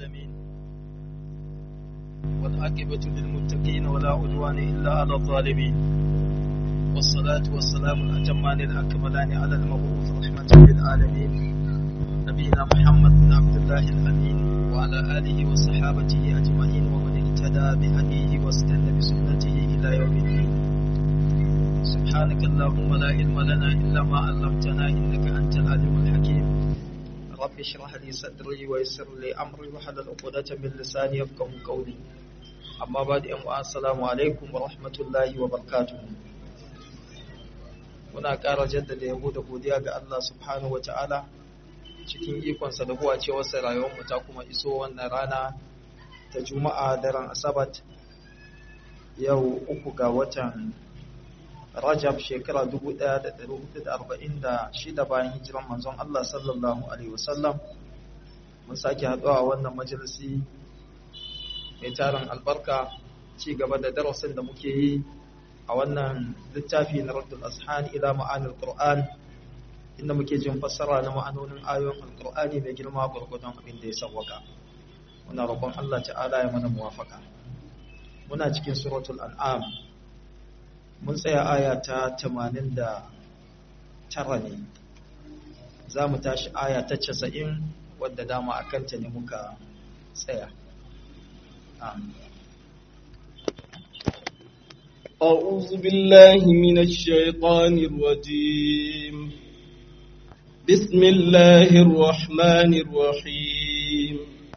العالمين والعاقبة للمتقين ولا عدوان إلا على الظالمين والصلاة والسلام الأتمان الأكملان على المبعوث رحمة للعالمين نبينا محمد بن عبد الله الأمين وعلى آله وصحابته أجمعين ومن اهتدى بهديه واستنى بسنته إلى يوم الدين سبحانك اللهم لا علم لنا إلا ما علمتنا إنك أنت العليم الحكيم رب اشرح لي صدري ويسر لي أمري وحلل عقدة من لساني يفقه قولي أما بعد أم السلام عليكم ورحمة الله وبركاته muna ƙara jaddada yabo da godiya ga Allah subhanahu ta'ala cikin ikonsa da huwa cewarsa rayuwarmu ta kuma iso wannan rana ta juma'a daren asabat yau uku ga watan rajab shekara 1446 bayan hijiran manzon Allah sallallahu alaihi wasallam mun sake haɗuwa a wannan majalisi mai tarin albarka ci gaba da darasin da muke yi a wannan littafi na Raddul Ashan ila ma'anil Qur'an inda muke jin fassara na ma'anonin ayoyin Al-Qur'ani mai girma gurgudun abin da ya sawwaka muna roƙon Allah ta'ala ya mana muwafaka muna cikin suratul an'am mun tsaya aya ta 89 ne za mu tashi aya ta 90 wadda dama a kanta ne muka tsaya أعوذ بالله من الشيطان الرجيم بسم الله الرحمن الرحيم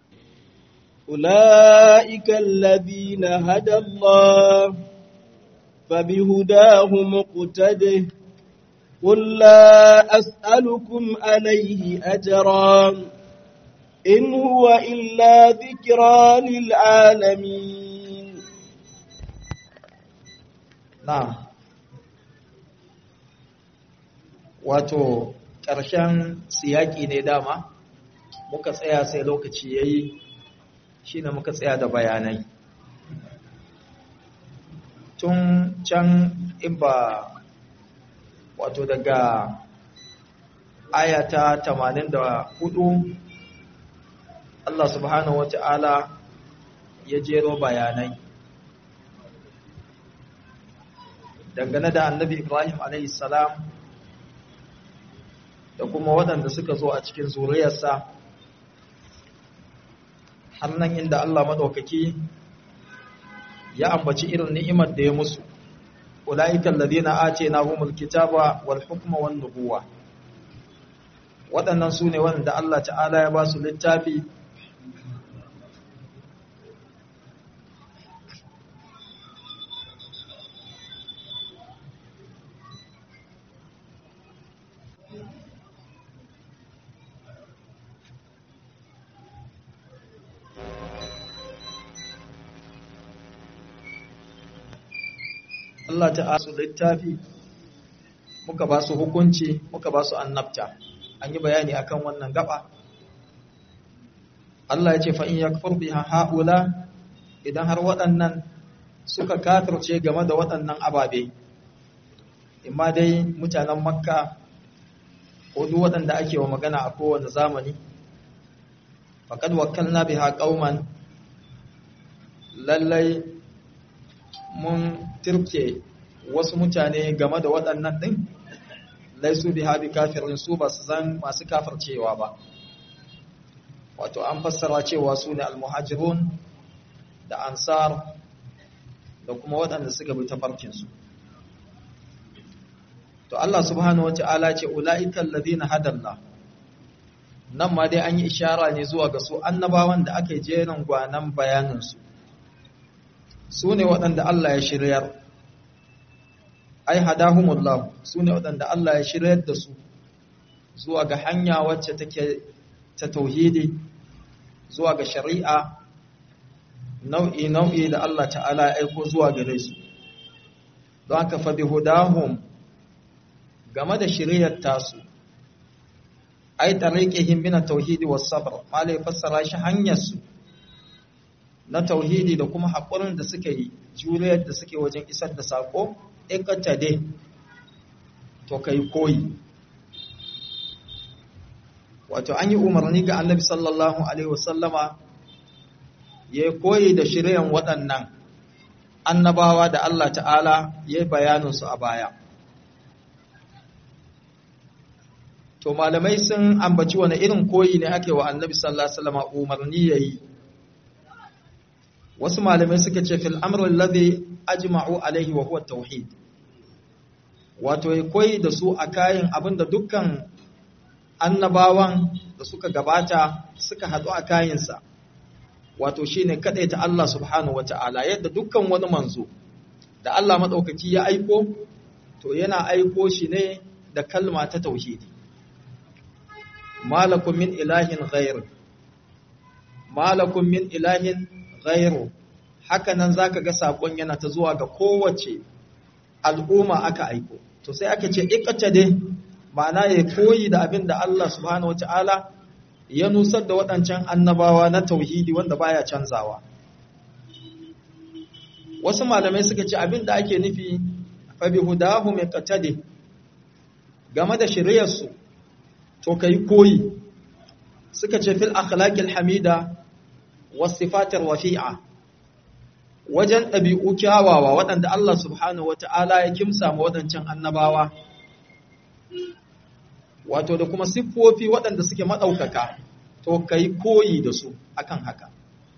أولئك الذين هدى الله فبهداه مقتده قل لا أسألكم عليه أجرا إن هو إلا ذكرى للعالمين Na'am. Wato, ƙarshen siyaki ne dama, muka tsaya sai lokaci ya yi, shi ne muka tsaya da bayanai. Tun can in ba, wato daga ayata tamanin da hudu, Allah subhanahu wa ta'ala ya jero bayanai. dangane da annabi Ibrahim salam da kuma waɗanda suka zo a cikin zuriyarsa har nan inda Allah maɗaukaki ya ambaci irin ni'imar da ya musu ula'ikan ladina ace na humul kitaba wal hukma wan nubuwa waɗannan su ne waɗanda Allah ta'ala ya ba su littafi Allah ta su littafi muka ba su hukunci muka ba su annabta an yi bayani akan wannan gaba Allah ya ce fa in yakfur biha haula idan har waɗannan suka kafirce game da waɗannan ababe imma dai mutanen makka ko duk waɗanda ake wa magana a kowane zamani faqad wakkalna biha qauman lallai mun tirke wasu mutane game da waɗannan ɗin laisu bi habi kafirin su ba su zan masu kafircewa ba wato an fassara cewa su ne almuhajirun da ansar da kuma waɗanda suka bi tafarkinsu to Allah subhanahu wa ta'ala ce ula'ikan ladina hadalla nan ma dai an yi ishara ne zuwa ga su annabawan da aka yi jerin gwanan bayaninsu su ne waɗanda Allah ya shiryar ai hadahumullah su ne waɗanda Allah ya shiryar da su zuwa ga hanya wacce take ta tauhidi zuwa ga shari'a nau'i nau'i da Allah ta'ala ya aiko zuwa gare su don haka fa bihudahum game da shiryar tasu ai tariqihim min at-tauhidi was-sabr malai fassara shi hanyar su na tauhidi da kuma haƙurin da suka yi juriyar da suke wajen isar da saƙo ikata dai to kai koyi wato an yi umarni ga annabi sallallahu alaihi wasallama ya koyi da shiryan waɗannan annabawa da Allah ta'ala ya yi bayaninsu a baya to malamai sun ambaci wani irin koyi ne ake wa annabi sallallahu alaihi wasallam umarni yayi wasu malamai suka ce fil amrul ladhi ajma'u alaihi wa huwa tauhid wato ya koyi da su a kayan abinda dukkan annabawan da suka gabata suka haɗu a kayansa wato shine ta Allah subhanahu wata'ala yadda dukkan wani manzo da Allah madaukaki ya aiko to yana aiko shi ne da kalma ta tauhidi malakum min ilahin ghayr malakum min ilahin ghayru haka nan zaka ga sakon yana ta zuwa ga kowace al'umma aka aiko to sai aka ce iqtade ma'ana ya koyi da abin da Allah subhanahu wataala ya nusar da waɗancan annabawa na tauhidi wanda baya canzawa wasu malamai suka ce abin da ake nufi fa bi hudahu miqtadi game da shiriyarsu to kai koyi suka ce fil akhlaqil hamida was sifatir rafi'a wajen ɗabi'u kyawawa waɗanda Allah subhanahu wata'ala ya kimsa ma waɗancan annabawa wato da kuma siffofi waɗanda suke maɗaukaka to kai koyi da su akan haka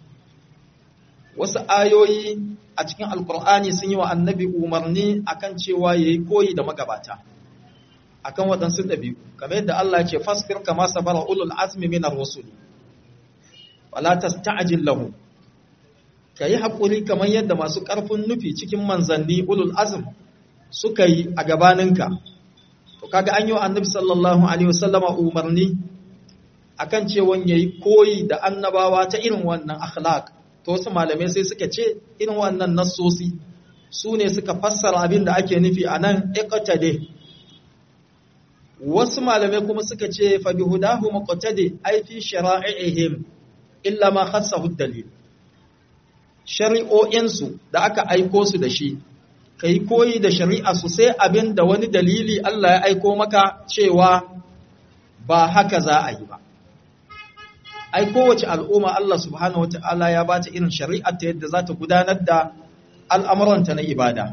wasu ayoyi a cikin alkur'ani sun yi wa annabi umarni akan cewa ya yi koyi da magabata akan waɗansu ɗabi'u kamar yadda Allah ce fasfir kama sabara ulul azmi minar rusuli wala tasta'jil lahu kayi hakuri kamar yadda masu ƙarfin nufi cikin manzanni ulul azm suka yi a gabaninka to kaga an yi wa annabi sallallahu alaihi wasallama umarni akan cewa yayi koyi da annabawa ta irin wannan akhlaq to wasu malamai sai suka ce irin wannan nassosi su ne suka fassara abin da ake nufi a nan iqtade wasu malamai kuma suka ce fa bihudahu muqtadi ay fi shara'ihim illa ma khassahu dalil shari'o'insu da aka aiko su da shi kai koyi da shari'a su sai abin da wani dalili Allah ya aiko maka cewa ba haka za a yi ba ai kowace al'umma Allah subhanahu wata'ala ya ba ta irin shari'ar ta yadda za ta gudanar da al'amuranta na ibada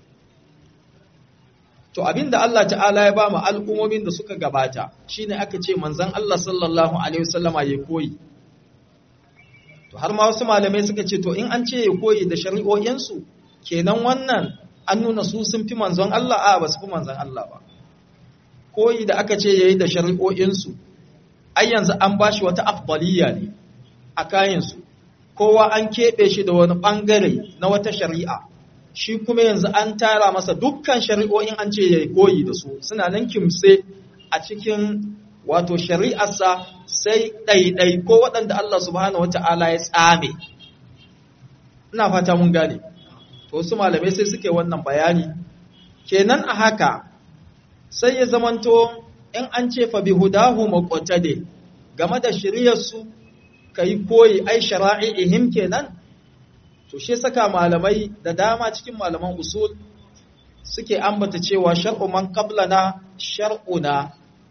to abinda Allah ta'ala ya ba mu al'ummomin da suka gabata shine aka ce manzon Allah sallallahu alaihi wasallama ya koyi to har ma wasu malamai suka ce to in an ce ya koyi da shari'o'insu kenan wannan an nuna su sun fi manzon Allah a ba su fi manzon Allah ba koyi da aka ce yayi da shari'o'insu ai yanzu an bashi wata afdaliya ne a kayansu kowa an keɓe shi da wani ɓangare na wata shari'a shi kuma yanzu an tara masa dukkan shari'o'in an ce ya koyi da su suna nan kimse a cikin wato shari'arsa sai ɗaiɗai ko waɗanda Allah subhanahu wata'ala ya tsame ina fata mun gane to su malamai sai suke wannan bayani kenan a haka sai ya zamanto in an ce fa bihudahu maqtade game da shiriyarsu kai koyi ai shara'ihim kenan to shi saka malamai da dama cikin malaman usul suke ambata cewa shar'u man qablana shar'una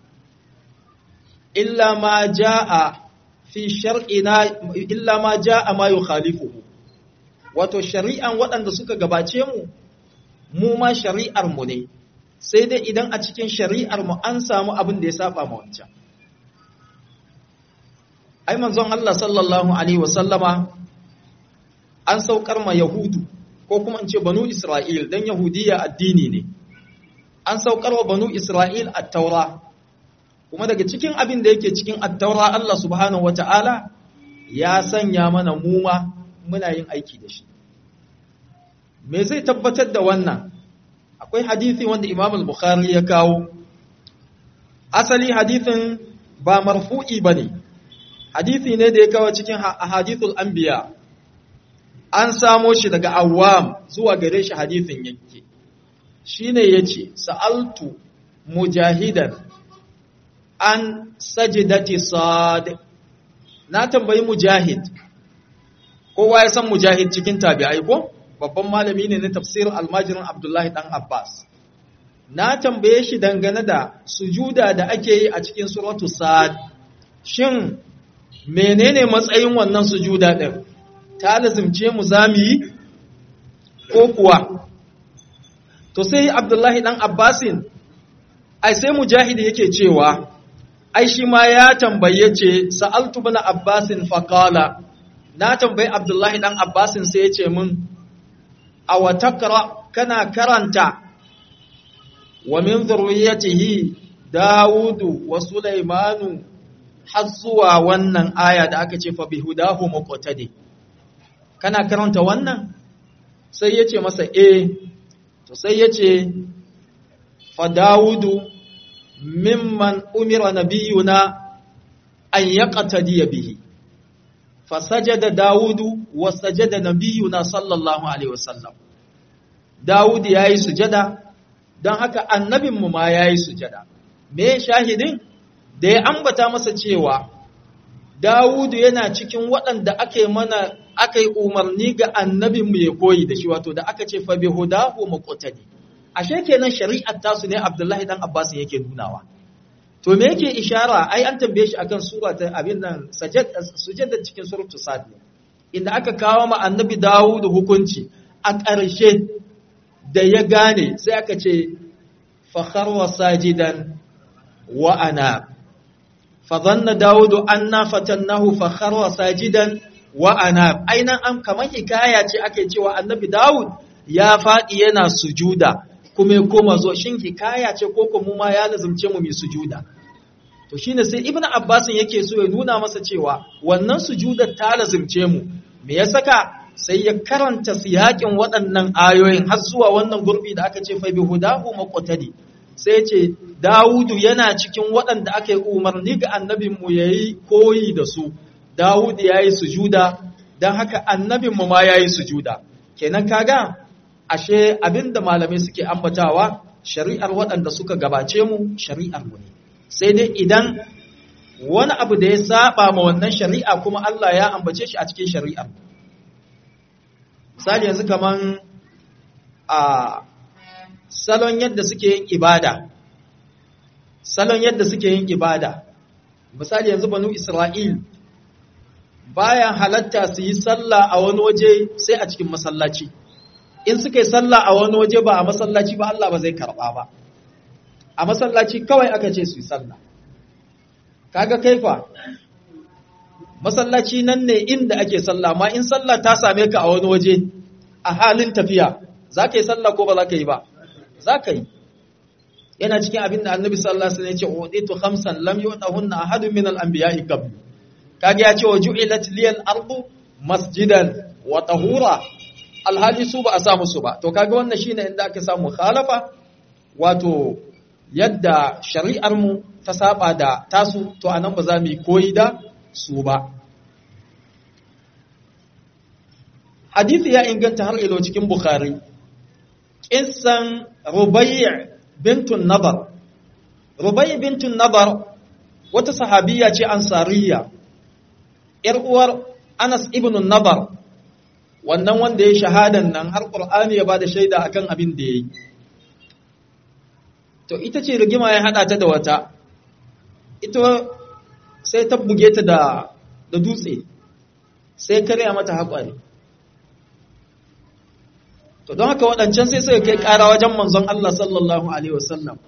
illa ma jaa fi shar'ina illa ma jaa ma yukhalifuhu wato shari'an waɗanda suka gabace mu mu ma shari'ar mu ne sai dai idan a cikin shari'ar mu an samu abin da ya saba ma wancan ai manzon Allah sallallahu alaihi wasallama an saukar ma yahudu ko kuma in ce banu isra'il dan yahudiya addini ne an saukar wa banu isra'il at-taura kuma daga cikin abin da yake cikin at-taura Allah subhanahu wata'ala ya sanya mana muma muna yin aiki da shi me zai tabbatar da wannan akwai hadisi wanda Imam al-Bukhari ya kawo asali hadisin ba marfu'i bane hadisi ne da ya kawo cikin ahadithul anbiya an samo shi daga awam zuwa gare shi hadisin yake shine yace sa'altu mujahidan an sajdati sad na tambayi mujahid kowa ya san mujahid cikin tabi'ai ko babban malami ne na tafsirin almajirin abdullahi dan abbas na tambaye shi dangane da sujuda da ake yi a cikin suratu sad shin menene matsayin wannan sujuda din ta lazimce mu zamu yi ko kuwa to sai abdullahi dan abbasin ai sai mujahid yake cewa ai shi ma ya tambaye ce sa'altu bin abbasin faqala na tambayi abdullahi dan abbasin sai ya ce min a watakra kana karanta wa min zurriyatihi dawudu wa sulaimanu har zuwa wannan aya da aka ce fa bihudahu muqtadi kana karanta wannan sai ya ce masa eh to sai ya ce fa dawudu mimman umira nabiyuna an yaqtadi bihi fasajada dawudu wa sajada nabiyuna sallallahu alaihi wasallam dawud yayi sujada dan haka annabinmu ma yayi sujada me shahidin da ya ambata masa cewa dawudu yana cikin waɗanda aka mana aka yi umarni ga annabinmu ya koyi da shi wato da aka ce fa bi hudahu muqtadi ashe kenan shari'ar tasu ne abdullahi dan abbas yake nunawa to me yake ishara ai an tambaye shi akan sura ta abin nan sujada cikin suratul sad inda aka kawo ma annabi Dawud hukunci a ƙarshe da ya gane sai aka ce fakhar wa sajidan wa ana fa dhanna Dawud anna fatannahu fakhar wa sajidan wa ana ainan an kamar hikaya ce ake cewa annabi Dawud ya faɗi yana sujuda kuma ya koma zo shin hikaya ce ko kuma ma ya lazumce mu mai sujuda to shine sai ibnu abbas yake so ya nuna masa cewa wannan sujudar ta lazumce mu me ya saka sai ya karanta siyakin waɗannan ayoyin har zuwa wannan gurbi da aka ce fa bi hudahu maqtadi sai ya ce Dawudu yana cikin waɗanda aka yi umarni ga annabin mu yayi koyi da su Dawudu yayi sujuda dan haka annabin mu ma yayi sujuda kenan kaga ashe abinda malamai suke ambatawa shari'ar waɗanda suka gabace mu shari'ar mu ne sai dai idan wani abu da ya saba ma wannan shari'a kuma Allah ya ambace shi a cikin shari'ar misali yanzu kaman a salon yadda suke yin ibada salon yadda suke yin ibada misali yanzu banu Isra'il bayan halatta su yi sallah a wani waje sai a cikin masallaci in suka yi sallah a wani waje ba a masallaci ba Allah ba zai karba ba a masallaci kawai aka ce su yi sallah kaga kaifa masallaci nan ne inda ake sallah ma in sallah ta same ka a wani waje a halin tafiya za ka yi sallah ko ba za ka yi ba za ka yi yana cikin abin da annabi sallallahu alaihi wasallam ya ce uditu khamsan lam yu'tahunna ahadun min al-anbiya'i qabl kage ya ce wa ju'ilat liyal ardu masjidan wa tahura alhali su ba a samu su ba to kaga wannan shine inda aka samu khalafa wato yadda shari'ar mu ta saba da tasu to anan ba za mu yi koyi da su ba hadisi ya inganta har ilo cikin bukhari kissan rubai' bintun nabar rubai' bintun nabar wata sahabiya ce ansariya ‘yar uwar Anas ibn Nabar, wannan wanda ya shahadan nan har ƙur'ani ya ba da shaida akan abin da ya yi. To, ita ce rigima ya haɗa ta da wata, ita sai ta buge ta da, da dutse, sai karya mata haƙwari. To, don haka waɗancan sai suka kai ƙara wajen manzon Allah sallallahu Alaihi wasallam.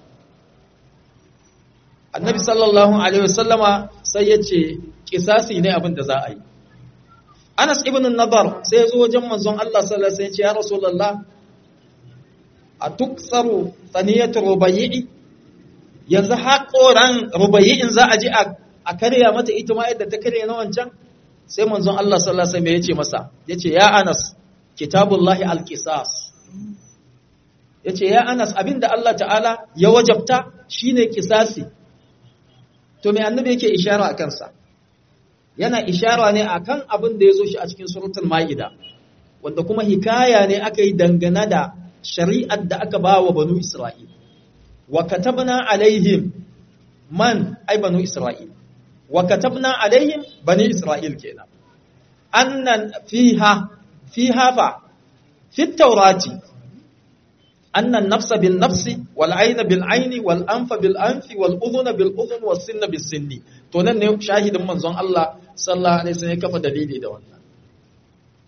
Annabi sallallahu Alaihi wasallama sai ya ce, kisasi ne abin da za a yi. Anas ibn Nadar sai ya zo wajen manzon Allah sallallahu alaihi wasallam ya ce ya Rasulullah a tuksaru tsaniyatu rubayyi yanzu haƙoran rubayyin za a ji a karya mata ita ma yadda ta karya na wancan sai manzon Allah sallallahu alaihi wasallam ya ce masa yace ya Anas kitabullahi alqisas yace ya Anas abinda Allah ta'ala ya wajabta shine kisasi to me annabi yake ishara a kansa yana ishara ne akan abin da ya zo shi a cikin suratul ma'ida wanda kuma hikaya ne aka yi dangane da shari'ar da aka ba wa banu isra'il wa katabna alaihim man ai banu isra'il wa katabna alaihim bani isra'il kenan annan fiha fiha fa fi taurati annan nafsa bin nafsi wal ayna bil ayni wal anfa bil anfi wal udhuna bil udhun was sinna bis sinni to nan ne shahidin manzon Allah sallallahu alaihi wasallam ya kafa dalili da wannan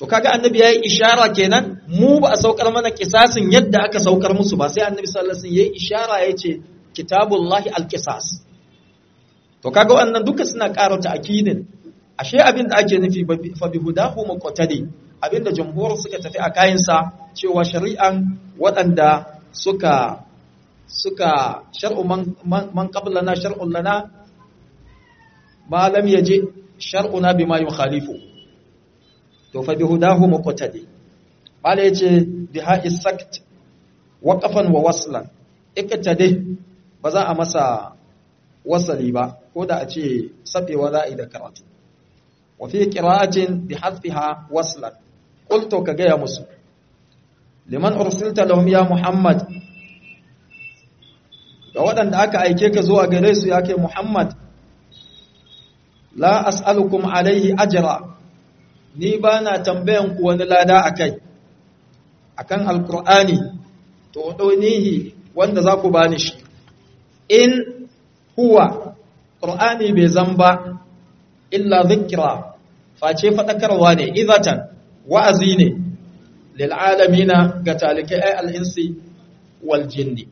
to kaga annabi yayi ishara kenan mu ba a saukar mana kisasin yadda aka saukar musu ba sai annabi sallallahu alaihi wasallam yayi ishara yace kitabullahi alqisas to kaga wannan duka suna ƙara ta'kidin ashe abin da ake nufi fa bihudahu muqtadi abin da jumhur suka tafi a kayansa cewa shari'an waɗanda suka suka shar'u man, man qablana shar'un lana ma lam yaji shar'una bima yukhalifu to fa bihudahu muqtadi bala yace biha isakt waqafan wa waslan iktade ba za a masa wasali ba ko da a ce safewa za a yi da karatu wa fi qira'atin bi hadfiha waslan qultu ka gaya musu liman ursilta lahum ya muhammad ga waɗanda aka aike ka zuwa gare su ya kai muhammad la as'alukum alaihi ajra ni ba na tambayan ku wani lada akai akan alqur'ani to donihi wanda za ku bani shi in huwa qur'ani bai zamba illa dhikra face fadakarwa ne idatan wa'azi ne lil alamina ga talikai al insi wal jinni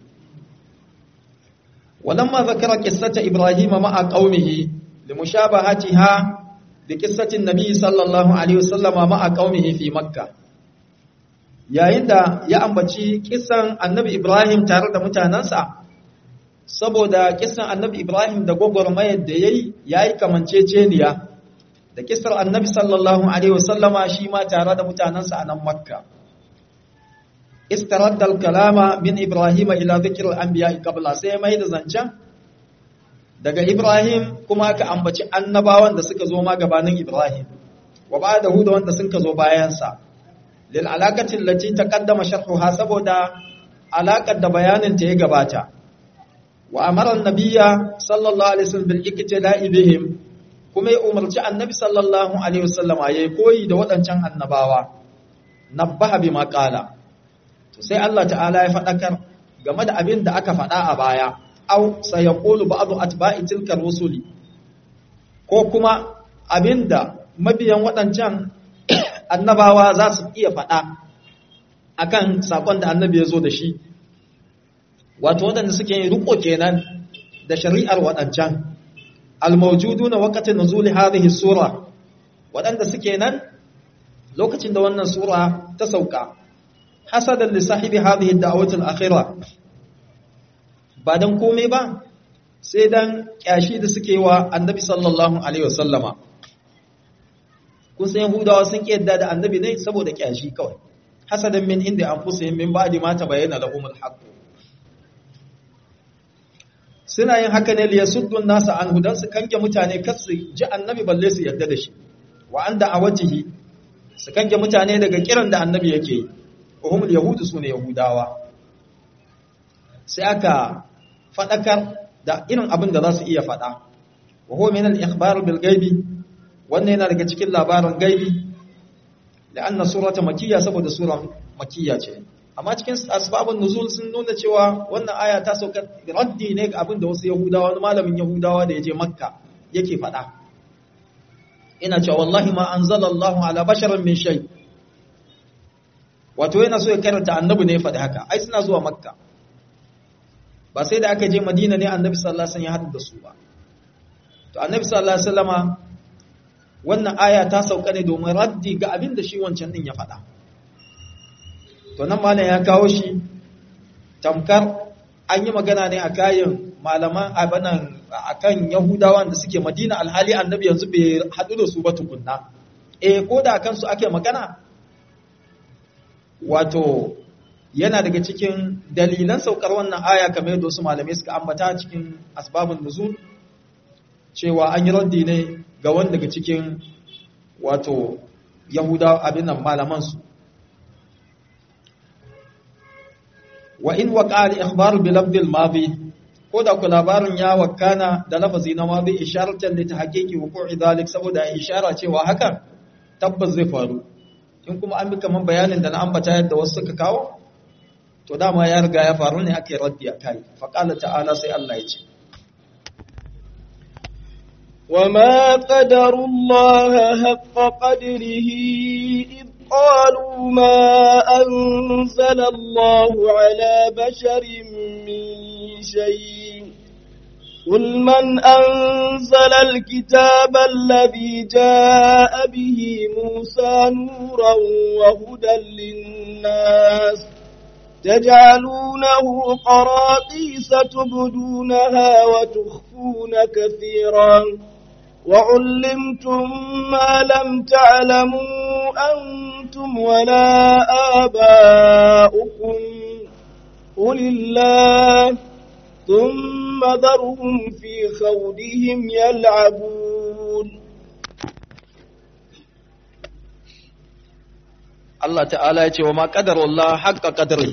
ولما ذكر قصة إبراهيم مع قومه لمشابهتها بقصة النبي صلى الله عليه وسلم مع قومه في مكة yayin da ya ambaci kisan annabi Ibrahim tare da mutanensa saboda kisan annabi Ibrahim da gwagwarmayar da yayi yayi kamanceceniya da kisar annabi sallallahu alaihi wasallama shi ma tare da mutanensa a nan Makka istaradda al-kalama min Ibrahim ila dhikr al-anbiya qabla sai mai da zancen daga Ibrahim kuma aka ambaci annabawan da suka zo ma gabanin Ibrahim wa ba'dahu da wanda suka zo bayan sa lil alaqati allati taqaddama sharhuha saboda alaqar da bayanin ta ya gabata wa amara an-nabiyya sallallahu alaihi wasallam bil iktida'i bihim kuma ya umarci annabi sallallahu alaihi wasallam yayi koyi da waɗancan annabawa nabbaha bima qala to sai Allah ta'ala ya faɗakar game da abin da aka faɗa a baya au sayaqulu ba'du atba'i tilka rusuli ko kuma abinda mabiyan waɗancan annabawa za su iya faɗa akan sakon da annabi ya zo da shi wato waɗanda suke yin riko kenan da shari'ar waɗancan almawjuduna waqtin nuzuli hadhihi sura waɗanda suke nan lokacin da wannan sura ta sauka hasadan li sahibi hadhihi ad-da'wati al-akhirah ba dan komai ba sai dan kyashi da suke wa annabi sallallahu alaihi wasallama kun san yahudawa sun ki yadda da annabi ne saboda kyashi kawai hasadan min inda anfusihim min ba'di ma tabayyana lahum al-haqq suna yin haka ne liyasuddun nasa an hudan su kange mutane kar su ji annabi balle su yadda da shi wa anda awatihi su kange mutane daga kiran da annabi yake yi uhumul yahudu sune yahudawa sai aka fadakar da irin abin da za su iya fada wa huwa min al-ikhbar bil ghaibi wannan yana daga cikin labarin gaibi la'anna surata makiyya saboda sura makiyya ce amma cikin asbabun nuzul sun nuna cewa wannan aya ta sauka raddi ne ga abin da wasu yahudawa wani malamin yahudawa da ya je makka yake fada ina cewa wallahi ma anzalallahu ala basharin min shay wato yana so ya karanta annabi ne ya faɗi haka ai suna zuwa makka ba sai da aka je madina ne annabi sallallahu alaihi wasallam ya haɗu da su ba to annabi sallallahu alaihi wasallama wannan aya ta sauka ne domin raddi ga abin da shi wancan din ya faɗa to nan malam ya kawo shi tamkar an yi magana ne a kayan malaman abanan akan yahudawan da suke madina alhali annabi yanzu bai haɗu da su ba tukunna eh ko da kansu ake magana wato yana daga cikin dalilan saukar wannan aya kamar yadda wasu malamai suka ambata cikin asbabun nuzul cewa an yi raddi ne ga wanda daga cikin wato yahuda abin nan malaman su wa in waqa al-ikhbar bi lafdh al-madi ko da ku labarin ya wakana da lafazi na madi isharatan li tahqiqi wuqu'i dhalik saboda ishara cewa haka tabbas zai faru in kuma an bi kaman bayanin da na ambata yadda wasu suka kawo to dama ya riga ya faru ne aka yi raddi a kai faƙala ta'ala sai Allah ya ce وما قدر الله حق قدره إذ قالوا ما أنزل الله على بشر من شيء قل من أنزل الكتاب الذي جاء به موسى نورا وهدى للناس تجعلونه قراطيس تبدونها وتخفون كثيرا وعلمتم ما لم تعلموا أنتم ولا آباؤكم قل الله ثم ذرهم في خوضهم يلعبون Allah ta'ala ya ce wa ma qadarullah haqqa qadrihi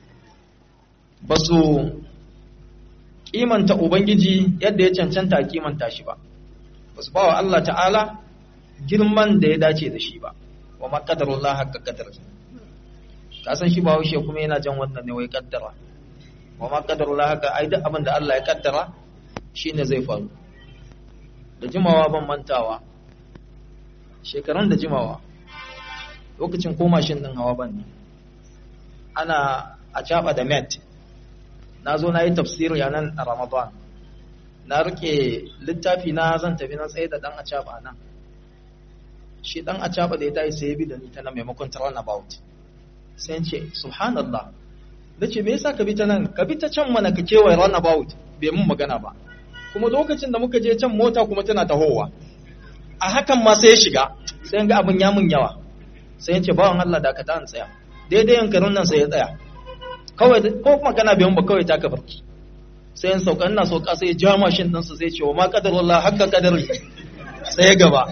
basu kimanta ubangiji yadda ya cancanta a kimanta shi ba basu bawa Allah ta'ala girman da ya dace da shi ba wa ma qadarullah haqqa qadrihi ka san shi ba haushe kuma yana jan wannan ne wai kaddara wa ma qadarullah haqqa ai duk abin da Allah ya kaddara shine zai faru da jimawa ban mantawa shekarun da jimawa lokacin ko mashin din hawa ban ne ana a caba da met na zo na yi tafsiri a nan a ramadan na rike littafi na zan tafi na tsaye da dan a caba nan shi dan a caba da ya tayi sai ya bi da ni ta nan maimakon turnabout sai ce subhanallah na ce me yasa ka bi ta nan ka bi ta can mana ka kewaye runabout bai mun magana ba kuma lokacin da muka je can mota kuma tana tahowa a hakan ma sai ya shiga sai ga abin ya mun yawa sai ya ce bawan Allah da ka ta tsaya daidai yankarin nan sai ya tsaya kawai ko magana bai ba kawai taka barki sai in sauka ina sauka sai ya ja mashin din su sai ce wa ma qadarullah hakka qadari sai ya gaba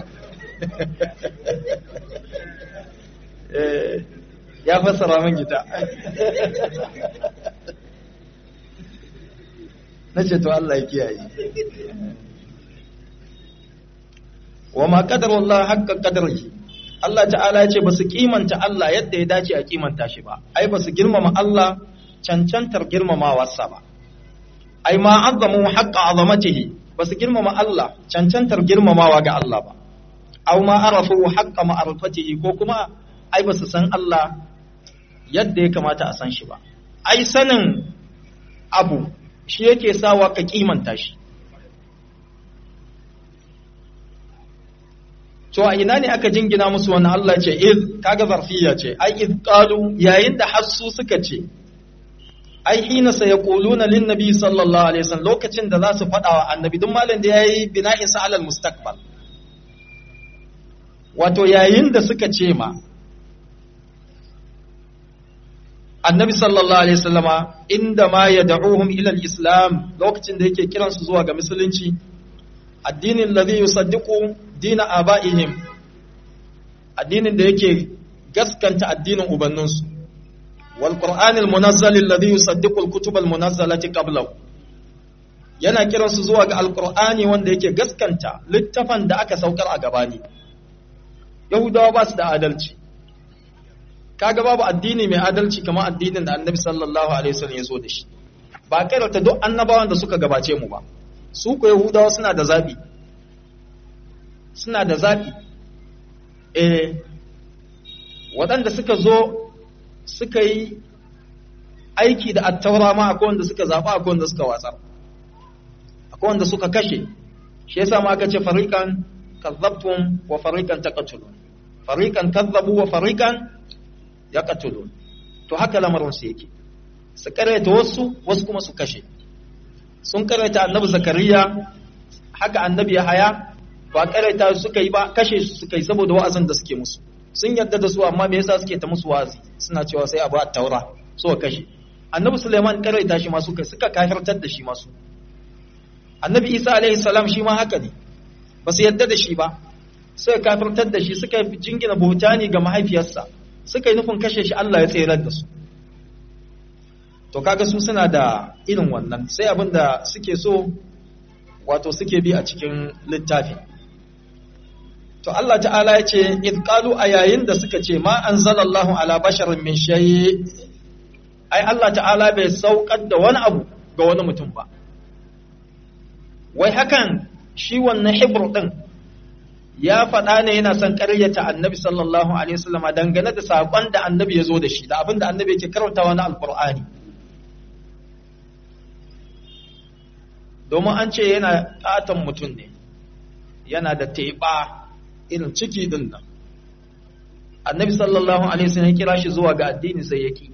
eh ya fassara min gita nace to Allah ya kiyaye wa ma qadarullah hakka qadari Allah ta'ala ya ce ba su kimanta Allah yadda ya dace a kimanta shi ba, ai ba su girmama Allah cancantar girmamawarsa ba, ai ma azamu haƙƙa azamatihi ba su girmama Allah cancantar girmamawa ga Allah ba, au ma arafu haƙƙa ma'arfatihi ko kuma ai ba su san Allah yadda ya kamata a san shi ba, ai sanin abu shi yake sawa ka kimanta shi. to a ina ne aka jingina musu wannan Allah ce iz kaga zarfiya ce ai iz qalu yayin da hassu suka ce ai hina sayaquluna lin nabi sallallahu alaihi wasallam lokacin da za su faɗa wa annabi duk malam da yayi bina'in sa alal mustaqbal wato yayin da suka ce ma annabi sallallahu alaihi wasallama inda ma yad'uhum ila al-islam lokacin da yake kiransu zuwa ga musulunci addinin ladhi yusaddiqu dina aba'ihim addinin da yake gaskanta addinin ubanninsu wal qur'anil munazzal alladhi yusaddiqu al-kutub al-munazzalati qablahu yana kiransu zuwa ga alqur'ani wanda yake gaskanta littafan da aka saukar a gabani yahudawa ba su da adalci kaga babu addini mai adalci kamar addinin da annabi sallallahu alaihi wasallam ya zo da shi ba karanta duk annabawan da suka gabace mu ba su ko yahudawa suna da zabi suna da zabi eh waɗanda suka zo suka yi aiki da attaura ma akwai wanda suka zaɓa akwai wanda suka watsar akwai wanda suka kashe shi yasa ma aka ce fariqan kazzabtum wa fariqan taqtulun fariqan kazzabu wa fariqan yaqtulun to haka lamarin su yake su karaita wasu wasu kuma su kashe sun karaita annabi zakariya haka annabi yahaya ba karaita suka yi ba kashe su suka yi saboda wa'azin da suke musu sun yarda da su amma me yasa suke ta musu wa'azi suna cewa sai abu at-taura so kashe annabi suleiman karaita shi ma suka suka kafirtar da shi masu annabi isa alaihi salam shi ma haka ne ba su yarda da shi ba suka kafirtar da shi suka jingina buhutani ga mahaifiyarsa suka yi nufin kashe shi Allah ya tserar da su to kaga su suna da irin wannan sai abin da suke so wato suke bi a cikin littafi to Allah ta'ala ya ce id qalu a yayin da suka ce ma anzalallahu ala basharin min shay ai Allah ta'ala bai saukar da wani abu ga wani mutum ba wai hakan shi wannan hibru din ya faɗa ne yana son ƙaryata annabi sallallahu alaihi wasallam dangane da saƙon da annabi ya zo da shi da abin da annabi yake karantawa na alƙur'ani domin an ce yana ƙaton mutum ne yana da teɓa irin ciki din nan annabi sallallahu alaihi wasallam ya kira shi zuwa ga addini sai yake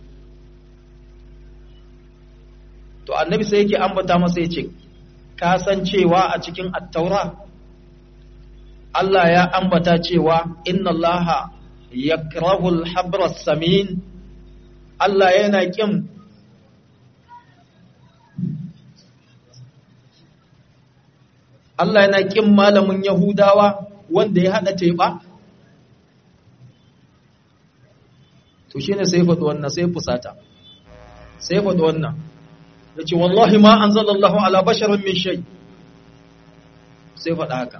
to annabi sai yake ambata masa yace ka san cewa a cikin at-taura Allah ya ambata cewa inna Allah yakrahu al-habra samin Allah yana kin Allah yana kin malamin Yahudawa wanda ya hada teba to shine sai faɗi wannan sai fusata sai faɗi wannan yace wallahi ma anzalallahu ala basharin min shay sai faɗa haka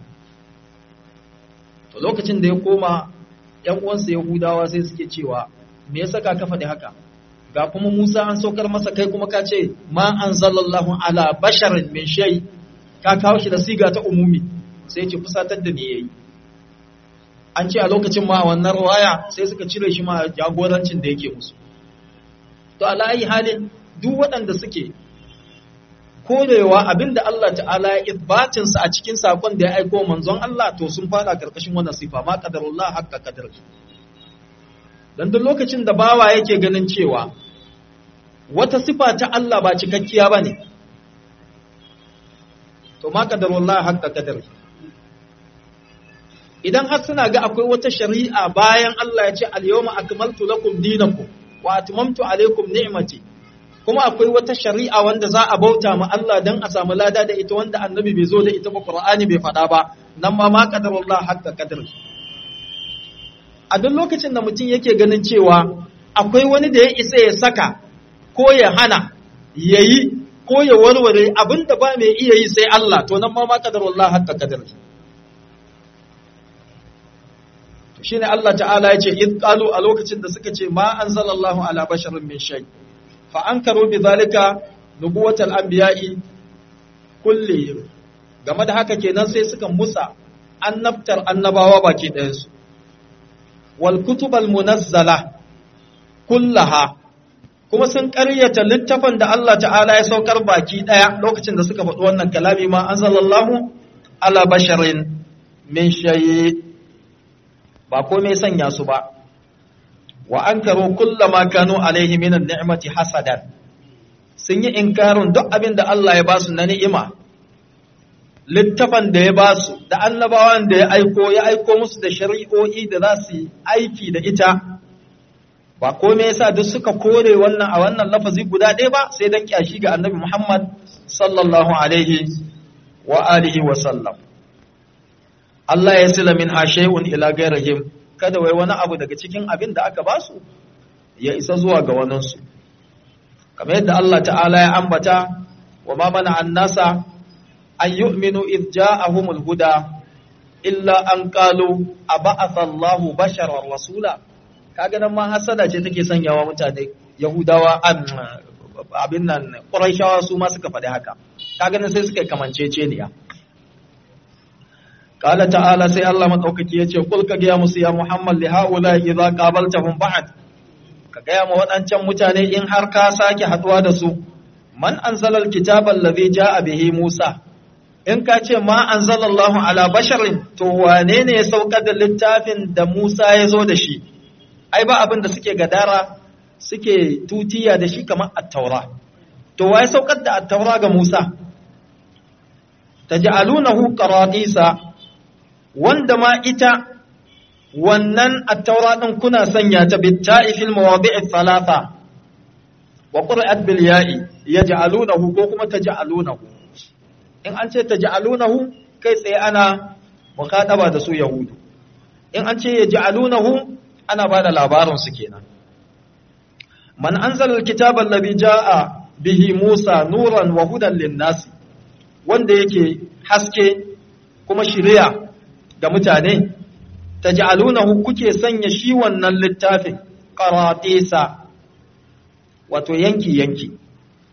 to lokacin da ya koma ƴan uwansa Yahudawa sai suke cewa me yasa ka ka faɗi haka ga kuma Musa an saukar masa kai kuma ka ce ma anzalallahu ala basharin min shay ka kawo shi da siga ta umumi sai ce fusatar da ni yayi an ce a lokacin ma wannan ruwaya sai suka cire shi ma jagorancin da yake musu to ala ayi halin duk waɗanda suke korewa abinda Allah ta'ala ya isbatin sa a cikin sakon da ya aiko manzon Allah to sun fada karkashin wannan sifa ma qadarullah hakka qadar dan duk lokacin da bawa yake ganin cewa wata sifa ta Allah ba cikakkiya bane to ma qadarullah hakka qadar idan har suna ga akwai wata shari'a bayan Allah ya ce al-yawma akmaltu lakum dinakum wa atmamtu alaykum ni'mati kuma akwai wata shari'a wanda za a bauta ma Allah dan a samu lada da ita wanda annabi bai zo da ita ba Qur'ani bai faɗa ba nan ma ma qadarullah haqqa qadar a duk lokacin da mutum yake ganin cewa akwai wani da ya isa ya saka ko ya hana yayi ko ya warware abinda ba mai iya yi sai Allah to nan ma ma qadarullah haqqa qadar shine Allah ta'ala ya ce id qalu a lokacin da suka ce ma anzalallahu ala basharin min shay fa ankaru bi zalika nubuwatal anbiya'i kulli game da haka kenan sai suka musa annabtar annabawa baki ɗayan su wal kutubal munazzala kullaha kuma sun ƙaryata littafin da Allah ta'ala ya saukar baki ɗaya lokacin da suka faɗi wannan kalami ma anzalallahu ala basharin min shay ba komai sanya su ba wa an karo kullama kanu alaihi minan ni'mati hasadan sun yi inkarin duk abin da Allah ya ba su na ni'ima littafan da ya ba su da annabawan da ya aiko ya aiko musu da shari'o'i da za su yi aiki da ita ba komai yasa duk suka kore wannan a wannan lafazi guda ɗaya ba sai dan kyashi ga annabi Muhammad sallallahu alaihi wa alihi wa sallam Allah ya sila min shay'un ila gairahim kada wai wani abu daga cikin abin da aka basu ya isa zuwa ga waninsu kamar yadda Allah ta'ala ya ambata wa ma mana annasa an yu'minu id ja'ahumul huda illa an qalu aba'atha Allahu basharan rasula kaga nan ma hasada ce take sanyawa mutane yahudawa abin nan quraishawa su ma suka faɗi haka kaga nan sai suka kamanceceniya قال تعالى سي الله مدوكaki yace kul ka ga musu ya Muhammad li haula idza qabaltahum ba'd ka ga mu wadancan mutane in har ka sake haduwa da su man anzala alkitaba alladhi jaa bihi Musa in ka ce ma anzalallahu ala basharin to wane ne ya saukar da littafin da Musa ya zo da shi ai ba abin da suke gadara suke tutiya da shi kamar at-taura to waye saukar da at-taura ga Musa taj'alunahu qaratisa wanda ma ita wannan attaura ɗin kuna sanya ta bitta'i fil mawadi'i thalatha wa qur'at bil ya'i yaj'alunahu ko kuma taj'alunahu in an ce taj'alunahu kai tsaye ana muqadaba da su yahudu in an ce yaj'alunahu ana bada labarin su kenan man anzala alkitaba alladhi jaa bihi musa nuran wa hudan lin-nas wanda yake haske kuma shiriya ga mutane ta ja'alunahu kuke sanya shi wannan littafin qaratisa wato yanki-yanki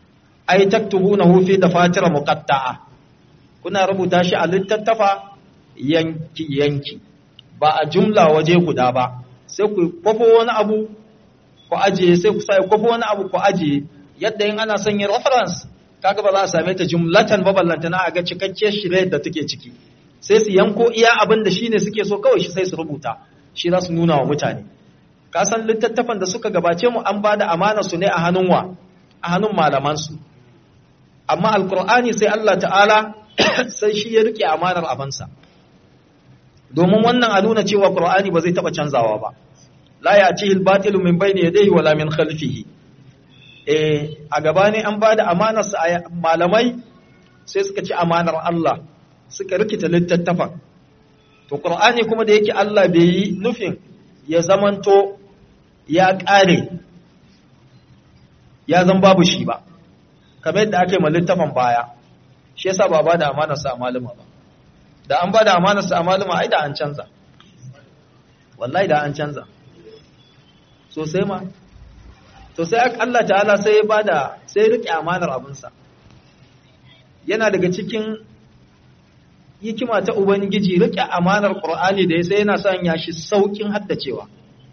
ai taktubunahu fi dafatira muqatta'a kuna rubuta shi a littattafa yanki yanki ba a jumla waje guda ba sai ku kwafo wani abu ku ajiye sai ku sai kwafo wani abu ku ajiye yadda in ana son yin reference kaga ba za a same ta jumlatan baballanta na a ga cikakke shirye da take ciki sai su yanko iya abin da shine suke so kawai shi sai su rubuta shi za su nuna wa mutane ka san littattafan da suka gabace mu an bada amana su ne a hannun wa a hannun malaman su amma alqur'ani sai Allah ta'ala sai shi ya rike amanar abansa domin wannan a nuna cewa qur'ani ba zai taba canzawa ba la ya'tihi al-batilu min bayni yadayhi wala min khalfihi eh a gaba ne an bada amanar sa malamai sai suka ci amanar Allah suka rikita littattafan to qur'ani kuma da yake Allah bai yi nufin ya zamanto ya kare ya zan babu shi ba kamar yadda ake ma littafin baya shi yasa ba ba da amanar sa malama ba da an ba da amanar sa malama ai da an canza wallahi da an canza sosai ma to sai Allah ta'ala sai ya bada sai rike amanar abinsa yana daga cikin hikima ta ubangiji rike amanar qur'ani da ya sai yana sanya shi saukin haddacewa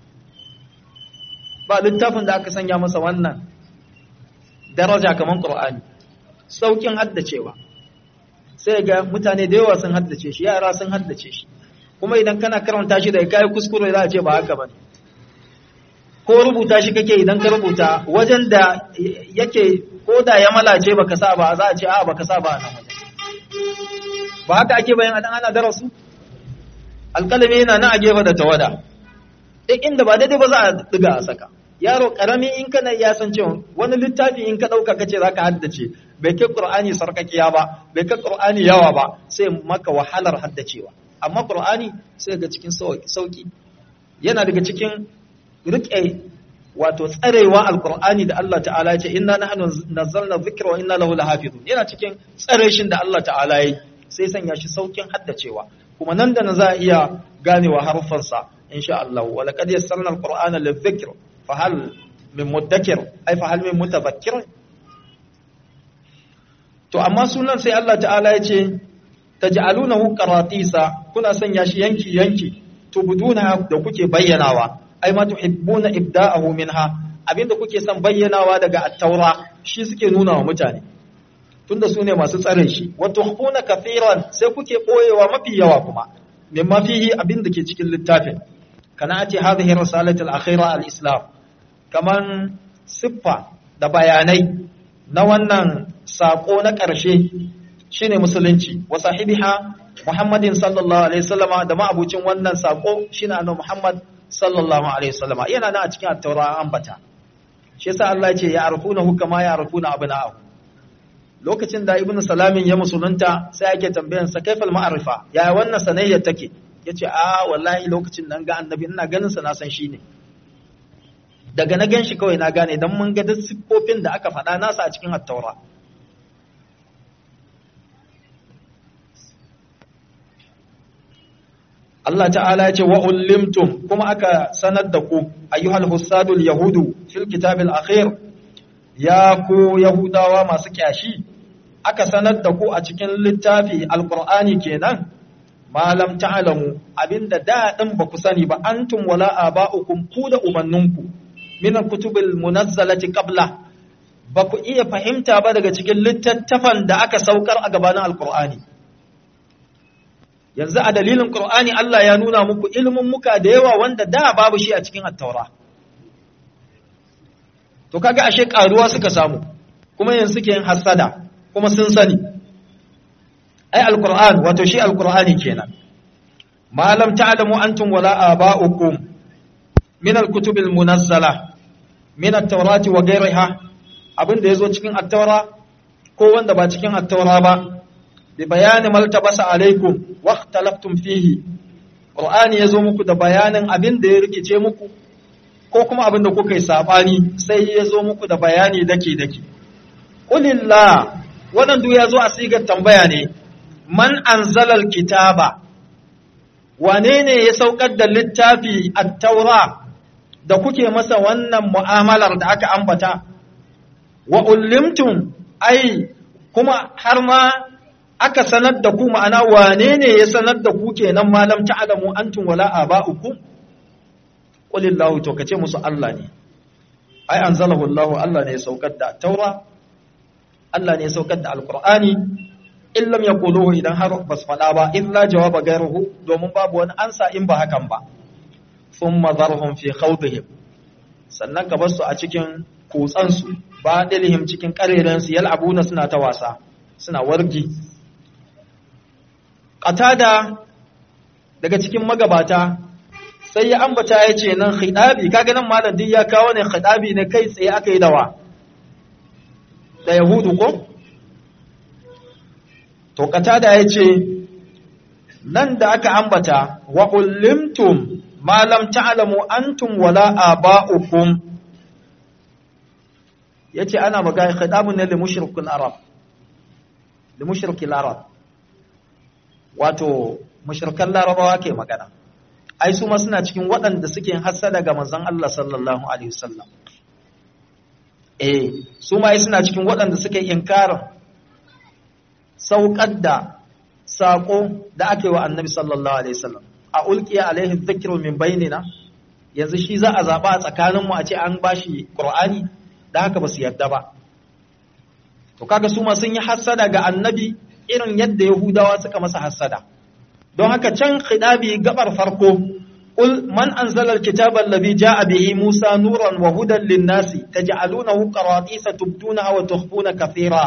ba littafin da aka sanya masa wannan daraja kaman qur'ani saukin haddacewa sai ga mutane da yawa sun haddace shi yara sun haddace shi kuma idan kana karanta shi da kai kuskure za a ce ba haka bane ko rubuta shi kake idan ka rubuta wajen da yake ko da ya malace baka sa ba za a ce a baka sa ba nan wajen ba haka ake bayan adan ana darasu alƙalami yana na a gefe da tawada duk inda ba daidai ba za a diga a saka yaro karami in kana ya san cewa wani littafi in ka dauka kace zaka haddace bai kai qur'ani sarkakiya ba bai kai qur'ani yawa ba sai maka wahalar haddacewa amma qur'ani sai ga cikin sauki yana daga cikin rike wato tsarewa alqur'ani da Allah ta'ala ya ce inna nahnu nazzalna dhikra wa inna lahu lahafizun yana cikin tsare shin da Allah ta'ala ya sai sanya shi saukin haddacewa kuma nan da na za a iya ganewa harufansa insha Allah wa laqad yassarna alqur'ana lidhikr fa hal min mudakkir ai fa hal min mutadhakkir to amma sunan sai Allah ta'ala ya ce taj'alunahu qaratisa kuna sanya shi yanki yanki tubuduna da kuke bayyanawa ai ma tuhibbuna ibda'ahu minha abinda kuke son bayyanawa daga at-taura shi suke nuna wa mutane tunda su ne masu tsare shi wa tuhfuna kathiran sai kuke boyewa mafi yawa kuma mimma fihi abinda ke cikin littafin kana ati hadhihi risalatu al-akhira al-islam kaman siffa da bayanai na wannan sako na ƙarshe shine musulunci wa sahibiha muhammadin sallallahu alaihi wasallama da ma'abucin wannan sako shine annabi muhammad sallallahu alaihi wasallama yana nan a cikin at-taura ambata shi yasa Allah ya ce ya arfunahu kama ya arfuna abna'ahu lokacin da ibnu salamin ya musulunta sai ake tambayan sa kaifal ma'arifa ya wannan sanayya take yace a wallahi lokacin nan ga annabi ina ganin sa na san shi ne daga na gan shi kawai na gane don mun ga duk siffofin da aka faɗa nasa a cikin attaura Allah ta'ala ya ce wa ulimtum kuma aka sanar da ku ayyuhal husadul yahudu fil kitabil akhir ya ku yahudawa masu kyashi aka sanar da ku a cikin littafi alqur'ani kenan malam ta'lamu abinda da din ba ku sani ba antum wala aba'ukum ku da ubanninku min kutubil munazzalati qabla ba ku iya fahimta ba daga cikin littattafan da aka saukar a gabanin alqur'ani yanzu a dalilin qur'ani Allah ya nuna muku ilimin muka da yawa wanda da babu shi a cikin at-taura to kaga ashe karuwa suka samu kuma yanzu suke yin hasada kuma sun sani ai alqur'an wato shi alqur'ani kenan ma lam ta'lamu antum wala aba'ukum min alkutubil munazzala min at-taurati wa ghayriha abinda yazo cikin at-taura ko wanda ba cikin at-taura ba bi bayani maltabasa alaikum wa ikhtalaftum fihi qur'ani yazo muku da bayanin abinda ya rikice muku ko kuma abinda kuka yi sabani sai yazo muku da bayani dake dake qulillah wannan duk yazo a sigar tambaya ne man anzala al-kitaba wane ne ya saukar da littafi at-taura da kuke masa wannan mu'amalar da aka ambata wa ulimtum ai kuma har ma aka sanar da ku ma'ana wane ne ya sanar da ku kenan malam ta'lamu antum wala aba'ukum qulillahu to kace musu Allah ne ai anzalahu Allah Allah ne ya saukar da taura Allah ne ya saukar da alqur'ani in lam yaquluhu idan har bas fada ba illa jawaba gairuhu domin babu wani ansa in ba hakan ba thumma dharhum fi khawdihim sannan ka bar su a cikin kutsan su ba dalihim cikin kareren su yal'abuna suna ta wasa suna wargi qatada daga cikin magabata sai ya ambata ya ce nan khidabi kaga nan malam duk ya kawo ne khidabi ne kai tsaye aka yi dawa da yahudu ko to qatada ya ce nan da aka ambata wa ullimtum ma lam ta'lamu antum wala aba'ukum yace ana magana khidabun ne li mushrikul arab li mushrikil arab wato mushrikan larabawa ke magana ai su ma suna cikin waɗanda suke hassada ga manzon Allah sallallahu alaihi wasallam eh su ma suna cikin waɗanda suke inkarin saukar da sako da ake wa annabi sallallahu alaihi wasallam a ulqiya alaihi dhikru min bainina yanzu shi za a zaba a tsakanin mu a ce an bashi qur'ani da haka basu yarda ba to kaga su ma sun yi hassada ga annabi irin yadda yahudawa suka masa hassada don haka can khidabi gabar farko qul man anzala alkitaba alladhi jaa bihi musa nuran wa hudan lin-nasi taj'alunahu qaratisa tubdunaha wa tukhfuna kathira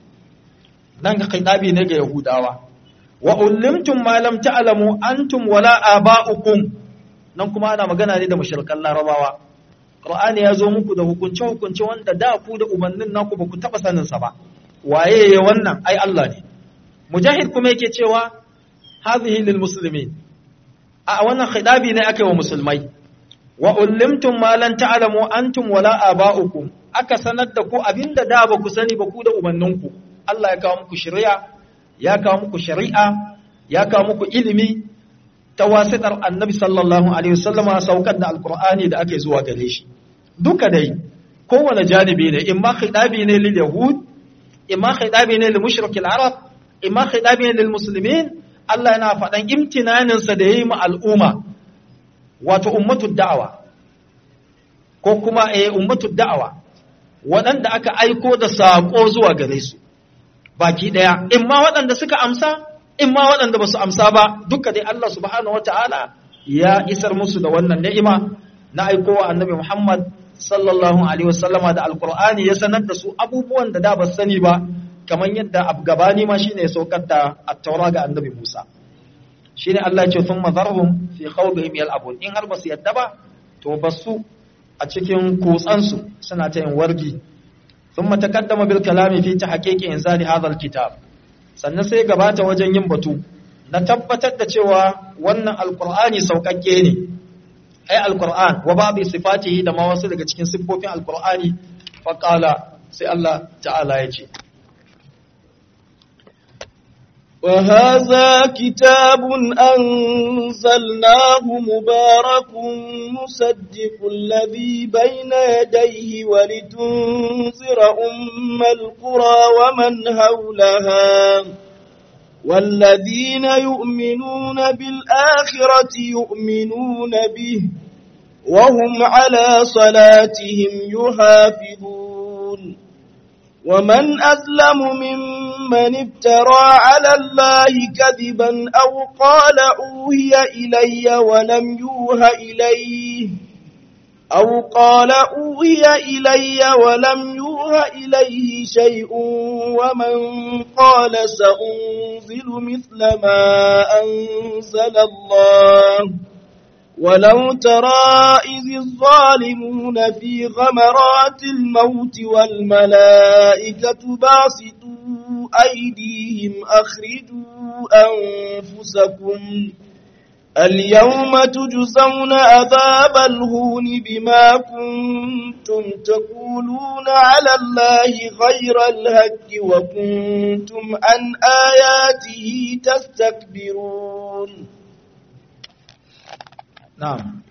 dan khidabi ne ga yahudawa wa ullimtum ma lam ta'lamu antum wala aba'ukum nan kuma ana magana ne da mushrikan larabawa qur'ani ya zo muku da hukunce hukunce wanda da ku da ubannin naku ba ku taba sanin sa ba waye wannan ai Allah ne mujahid kuma yake cewa hadhihi lil muslimin a wannan khidabi ne aka yi wa musulmai wa ullimtum ma lan ta'lamu antum wala aba'ukum aka sanar da ku abinda da ba ku sani ba ku da ubanninku Allah ya kawo muku shari'a ya kawo muku shari'a ya kawo muku ilimi ta wasitar annabi sallallahu alaihi wasallama saukar da alqur'ani da ake zuwa gare shi duka dai kowane janibi ne imma khidabi ne lil yahud imma khidabi ne lil mushrikil arab imma khidabi ne lil muslimin Allah yana faɗan imtinaninsa da ya yi ma al'umma, wato ummatud da'awa, ko kuma eh ummatud da'awa, waɗanda aka aiko da saƙo zuwa gare su, baki ɗaya, in ma waɗanda suka amsa, in ma waɗanda ba su amsa ba, duka dai Allah subhanahu wa ta'ala ya isar musu da wannan ni'ima na aikowa annabi Muhammad sallallahu Alaihi wasallama da Alƙur'ani ya sanar da su abubuwan da da ba sani ba, kamar yadda gabani ma shine ya saukar da attaura ga annabi Musa shine Allah ya ce sun mazarhum fi khawdihim yal'abun in har basu yadda ba to basu a cikin kutsan su suna ta yin wargi thumma taqaddama bil kalami fi tahqiqi inzali hadha al kitab sannan sai gabata wajen yin batu na tabbatar da cewa wannan alqur'ani saukakke ne ai alqur'an wa babu sifatihi da ma wasu daga cikin siffofin alqur'ani faqala sai Allah ta'ala ya ce وهذا كتاب أنزلناه مبارك مصدق الذي بين يديه ولتنذر أم القرى ومن حولها والذين يؤمنون بالآخرة يؤمنون به وهم على صلاتهم يحافظون ومن أظلم ممن افترى على الله كذبا أو قال أوهي إلي ولم يوه إليه أو قال أوهي إلي ولم يوه إليه شيء ومن قال سأنزل مثل ما أنزل الله ولو ترى إذ الظالمون في غمرات الموت والملائكة باسطوا أيديهم أخرجوا أنفسكم اليوم تجزون عذاب الهون بما كنتم تقولون على الله غير الهك وكنتم عن آياته تستكبرون Na'am.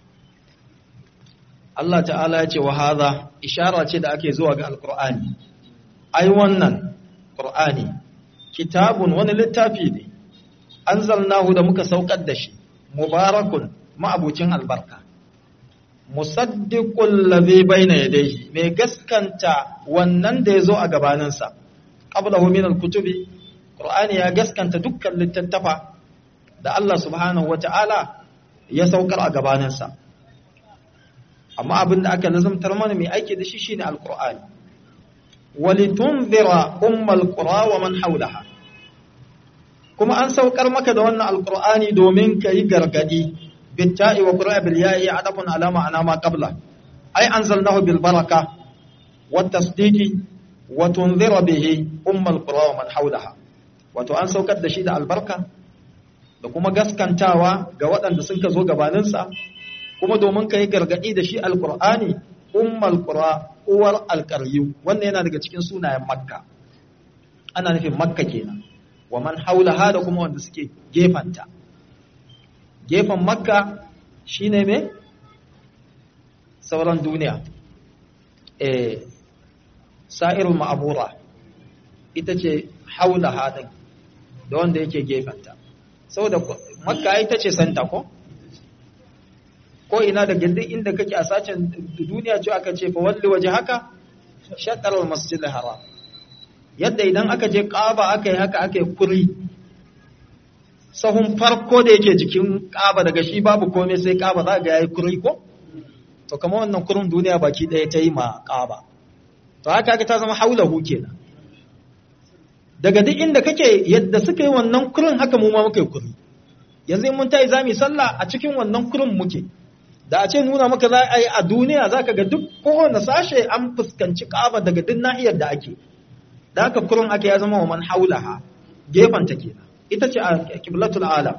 Allah ta'ala ya ce wa haza ishara ce da ake zuwa ga Alƙur'ani. Ai wannan Ƙur'ani kitabun wani littafi ne anzalnahu da muka saukar da shi mubarakun ma'abucin albarka musaddiqul ladhi bayna yadayhi mai gaskanta wannan da yazo a gabaninsa qablahu min alkutubi qur'ani ya gaskanta dukkan littattafa da Allah subhanahu wata'ala ya saukar a gabaninsa amma abin da aka nazamtar mana mai aiki da shi shine alqur'ani walitunzira ummal qura wa man hawlaha kuma an saukar maka da wannan alqur'ani domin kai gargadi bitta'i wa qura bil ya'i adafun ala ma'ana ma qabla ay anzalnahu bil baraka wat tasdiqi wa tunzira bihi ummal qura wa man hawlaha wato an saukar da shi da albarka da kuma gaskantawa ga waɗanda sun ka zo gabaninsa kuma domin ka yi gargaɗi da shi alƙur'ani ummal qura uwar alƙaryu wannan yana daga cikin sunayen makka ana nufin makka kenan wa man haulaha da kuma wanda suke gefanta gefen makka shine me sauran duniya eh sa'irul ma'abura ita ce haulaha din da wanda yake gefenta saboda makka ita ce santa ko ko ina da gindin inda kake a sacin duniya ce aka ce fa walli waje haka shatar masjid haram yadda idan aka je ƙaba aka yi haka aka yi kuri sahun farko da yake jikin ƙaba daga shi babu komai sai ƙaba za ga yayi kuri ko to kamar wannan kurin duniya baki ɗaya ta yi ma ƙaba to haka aka ta zama haulahu kenan daga duk inda kake yadda suka yi wannan kurin haka mu ma muka yi kuri yanzu in mun tayi zamu sallah a cikin wannan kurin muke da a ce nuna maka za a yi a duniya za ka ga duk kowane sashe an fuskanci ƙaba daga duk nahiyar da ake da haka kurun aka ya zama wa man haulaha gefanta ke ita ce a kiblatul alam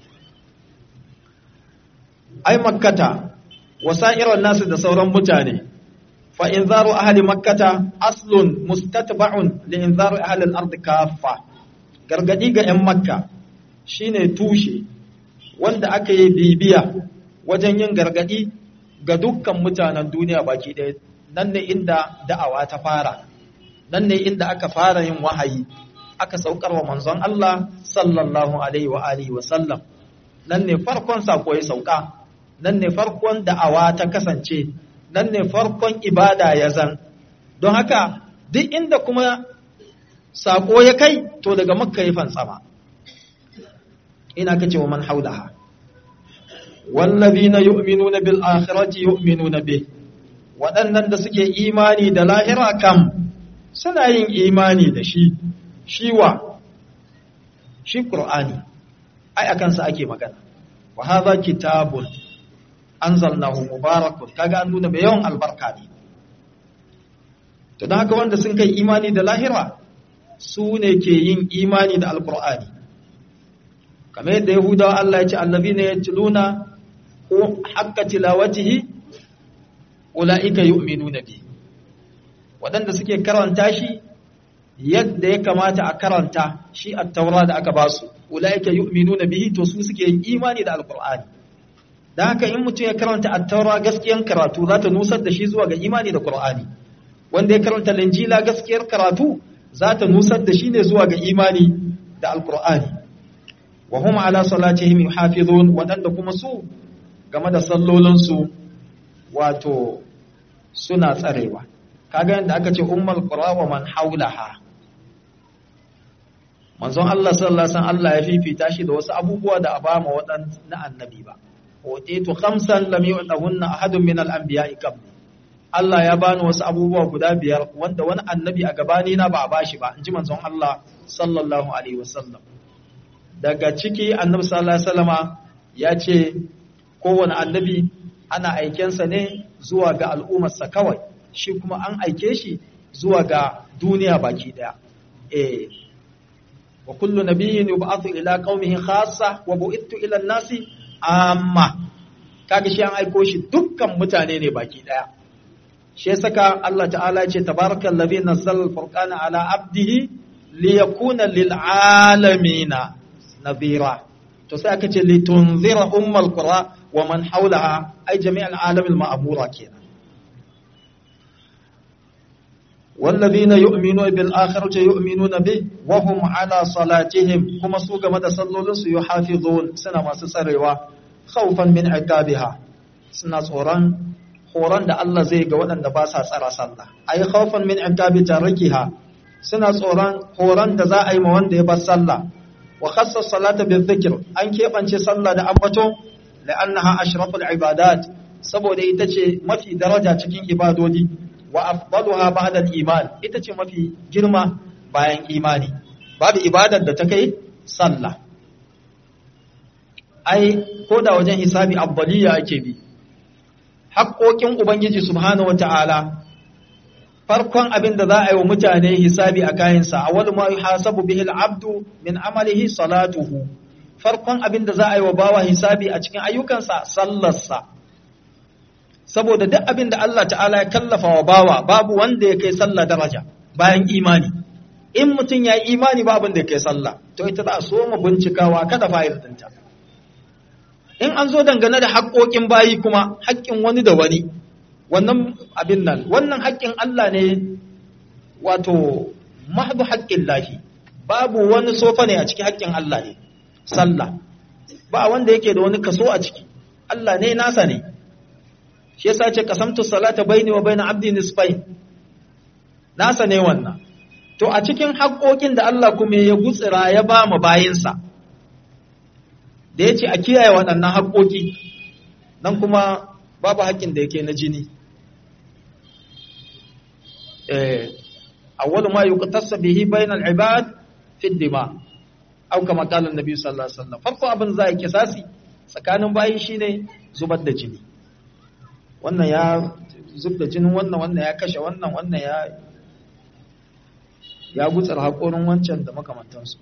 ai makkata wasa'irar nasu da sauran mutane fa inzaru ahli makkata aslun mustatba'un li inzaru ahli al-ard kaffa gargadi ga yan makka shine tushe wanda aka yi bibiya wajen yin gargadi ga dukkan mutanen duniya baki ɗaya nan ne inda da'awa ta fara nan ne inda aka fara yin wahayi aka saukar wa manzon Allah sallallahu alaihi wa alihi wa sallam nan ne farkon sako ya sauka nan ne farkon da'awa ta kasance nan ne farkon ibada ya zan don haka duk inda kuma sako ya kai to daga makka ya fantsama ina kace wa man haulaha wallazina yu'minuna bil akhirati yu'minuna bih waɗannan da suke imani da lahira kam suna yin imani da shi shiwa shi qur'ani ai akan sa ake magana wa hadha kitabun anzalnahu mubarakun kaga an nuna mai yawan albarka ne to don haka wanda sun kai imani da lahira su ne ke yin imani da alqur'ani kamar yadda yahudawa Allah ya ce allazina yatluna haqqa tilawatihi ulaika yu'minuna bi wadanda suke karanta shi yadda ya kamata a karanta shi at-taura da aka basu ulaika yu'minuna bihi to su suke yin imani da alqur'ani dan haka in mutum ya karanta at-taura gaskiyan karatu za ta nusar da shi zuwa ga imani da qur'ani wanda ya karanta linjila gaskiyar karatu za ta nusar da shi ne zuwa ga imani da alqur'ani wa hum ala salatihim yuhafizun wadanda kuma su game da sallolinsu wato suna tsarewa kaga yadda aka ce ummul qura wa man haulaha manzon Allah sallallahu alaihi wasallam Allah ya fifita shi da wasu abubuwa da abama wadan na annabi ba utitu khamsan lam yu'tahunna ahadun min al-anbiya'i qabli Allah ya bani wasu abubuwa guda biyar wanda wani annabi a gabani na ba a bashi ba inji manzon Allah sallallahu alaihi wasallam daga ciki annabi sallallahu alaihi wasallama ya ce kowane annabi ana aikensa ne zuwa ga al'ummarsa kawai shi kuma an aike shi zuwa ga duniya baki daya eh wa kullu nabiyyin yub'athu ila qaumihi khassa wa bu'ithu ila an-nasi amma kaga shi an aiko shi dukkan mutane ne baki daya shi ya saka Allah ta'ala ya ce tabarakallazi nazzala al-furqana ala abdihi liyakuna lil alamin nadhira to sai aka ce litunzira ummal qura wa man hawlaha ay jami' al alam al ma'mura kenan wallazina yu'minuna bil akhirati yu'minuna bi wa hum ala salatihim kuma su game da sallolin su yuhafizun suna masu tsarewa khawfan min iqabiha suna tsoron horon da Allah zai ga waɗanda ba sa tsara sallah ay khawfan min iqabi tarikiha suna tsoron horon da za a yi ma wanda ya bar sallah wa khassa salata bil dhikr an kebance sallah da ambato la'annaha ashraful ibadat saboda ita ce mafi daraja cikin ibadodi wa afdaluha ba'da al-iman ita ce mafi girma bayan imani babu ibadar da ta kai sallah ai ko da wajen hisabi afdaliya ake bi haƙoƙin ubangiji subhanahu wata'ala farkon abin da za a yi wa mutane hisabi a kayansa a wani ma yuhasabu bihi al-abdu min amalihi salatuhu farkon abin da za a yi wa bawa hisabi a cikin ayyukansa sallarsa saboda duk abin da Allah ta'ala ya kallafa wa bawa babu wanda ya kai sallah daraja bayan imani in mutum ya yi imani ba abin da ya kai sallah to ita za a so mu bincikawa kada fa'il dinta in an zo dangane da haƙoƙin bayi kuma haƙƙin wani da wani wannan abin nan wannan haƙƙin Allah ne wato mahdu haƙƙin lahi babu wani sofa ne a cikin haƙƙin Allah ne sallah ba wanda yake da wani kaso a ciki Allah ne nasa ne shi yasa ce qasamtu salata baini wa baina abdi nisfain nasa ne wannan to a cikin haƙoƙin da Allah kuma ya gutsira ya ba mu bayinsa da yace a kiyaye waɗannan haƙoƙi nan kuma babu haƙƙin da yake na jini eh awwalu ma yuqtasu bihi bainal ibad fi dima aw kama qala annabi sallallahu alaihi wasallam farko abin za a kisasi tsakanin bayi shine zubar da jini wannan ya zub da jinin wannan wannan ya kashe wannan wannan ya ya gutsar haƙorin wancan da makamantansu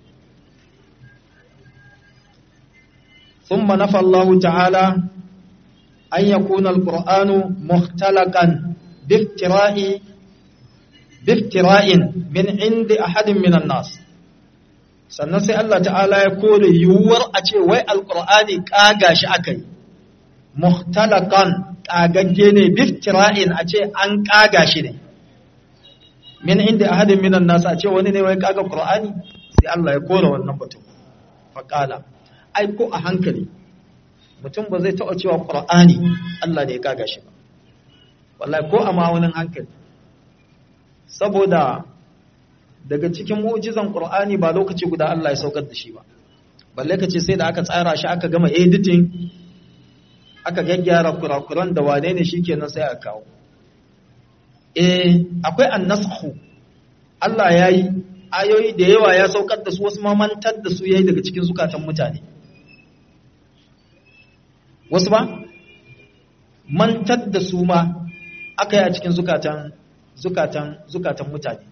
ثم نفى الله تعالى أن يكون القرآن مختلقا بافتراء بافتراء من عند أحد من الناس sannan sai Allah ta'ala ya kore yiwuwar a ce wai alkur'ani ƙaga shi aka yi muhtalakan ƙagagge ne biftira'in a ce an ƙaga shi ne min inda ahadin minan nasu a ce wani ne wai ƙaga ƙur'ani sai Allah ya kore wannan batun faƙala ai ko a hankali mutum ba zai taɓa cewa ƙur'ani Allah ne ya ƙaga shi ba wallahi ko a ma'aunin hankali saboda daga cikin mu'jizan Qur'ani ba lokaci guda Allah ya saukar da shi ba balle kace sai da aka tsara shi aka gama editing aka gaggyara kurakuran da wane ne shikenan sai aka kawo eh akwai annasakhu Allah yayi ayoyi da yawa ya saukar da su wasu ma mantar da su yayi daga cikin zukatan mutane wasu ba mantar da su ma aka yi a cikin zukatan zukatan zukatan mutane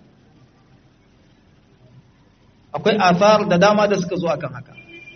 akwai athar da dama da suka zo akan haka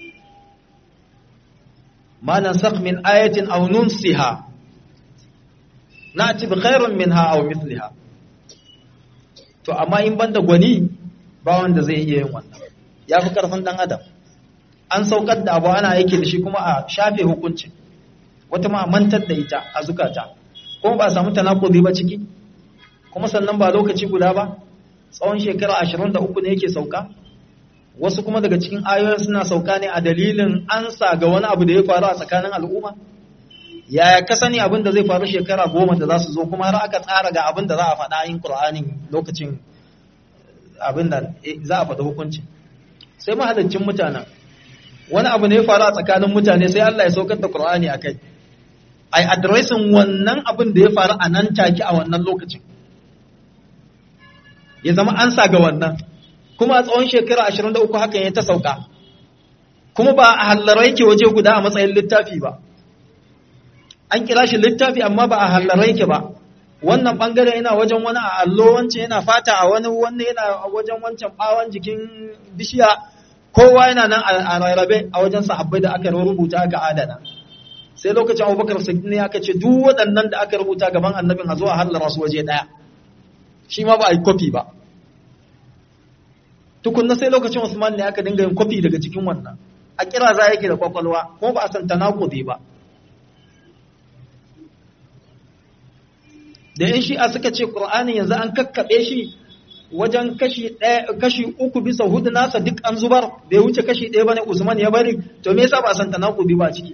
ma nansakh min ayatin aw nunsiha na'ti bi khairin minha aw mithliha to amma in banda gwani ba wanda zai iya yin wannan yafi karfin dan adam an saukar da abu ana yake da shi kuma a shafe hukuncin wata ma mantar da ita a zukata kuma ba a samu tanakudi ba ciki kuma sannan ba lokaci guda ba tsawon shekara 23 ne yake sauka wasu kuma daga cikin ayoyin suna sauka ne a dalilin ansa ga wani abu da ya faru a tsakanin al'umma yaya ka sani abin da zai faru shekara goma da za su zo kuma har aka tsara ga abin da za a faɗa yin ƙur'anin lokacin abin da za a faɗi hukunci sai mahalaccin mutanen wani abu ne ya faru a tsakanin mutane sai Allah ya saukar da ƙur'ani a kai ai adresin wannan abin da ya faru a nan take a wannan lokacin ya zama ansa ga wannan kuma a tsawon shekara 23 hakan ya ta sauka kuma ba a hallara yake waje guda a matsayin littafi ba an kira shi littafi amma ba a hallara yake ba wannan bangare yana wajen wani a allo wancan yana fata a wani wannan yana wajen wancan bawon jikin bishiya kowa yana nan a rarrabe a wajen sahabbai da aka rubuta aka adana sai lokacin abubakar siddiq ne aka ce duk waɗannan da aka rubuta gaban annabin a zo a hallara su waje ɗaya shi ma ba a yi kofi ba tukunna sai lokacin Usman ne aka dinga yin kwafi daga cikin wannan a kira za yake da kwakwalwa kuma ba a san tanakudi ba da yan shi'a suka ce qur'ani yanzu an kakkabe shi wajen kashi ɗaya kashi uku bisa hudu nasa duk an zubar bai wuce kashi ɗaya bane Usman ya bari to me yasa ba san tanakubi ba ciki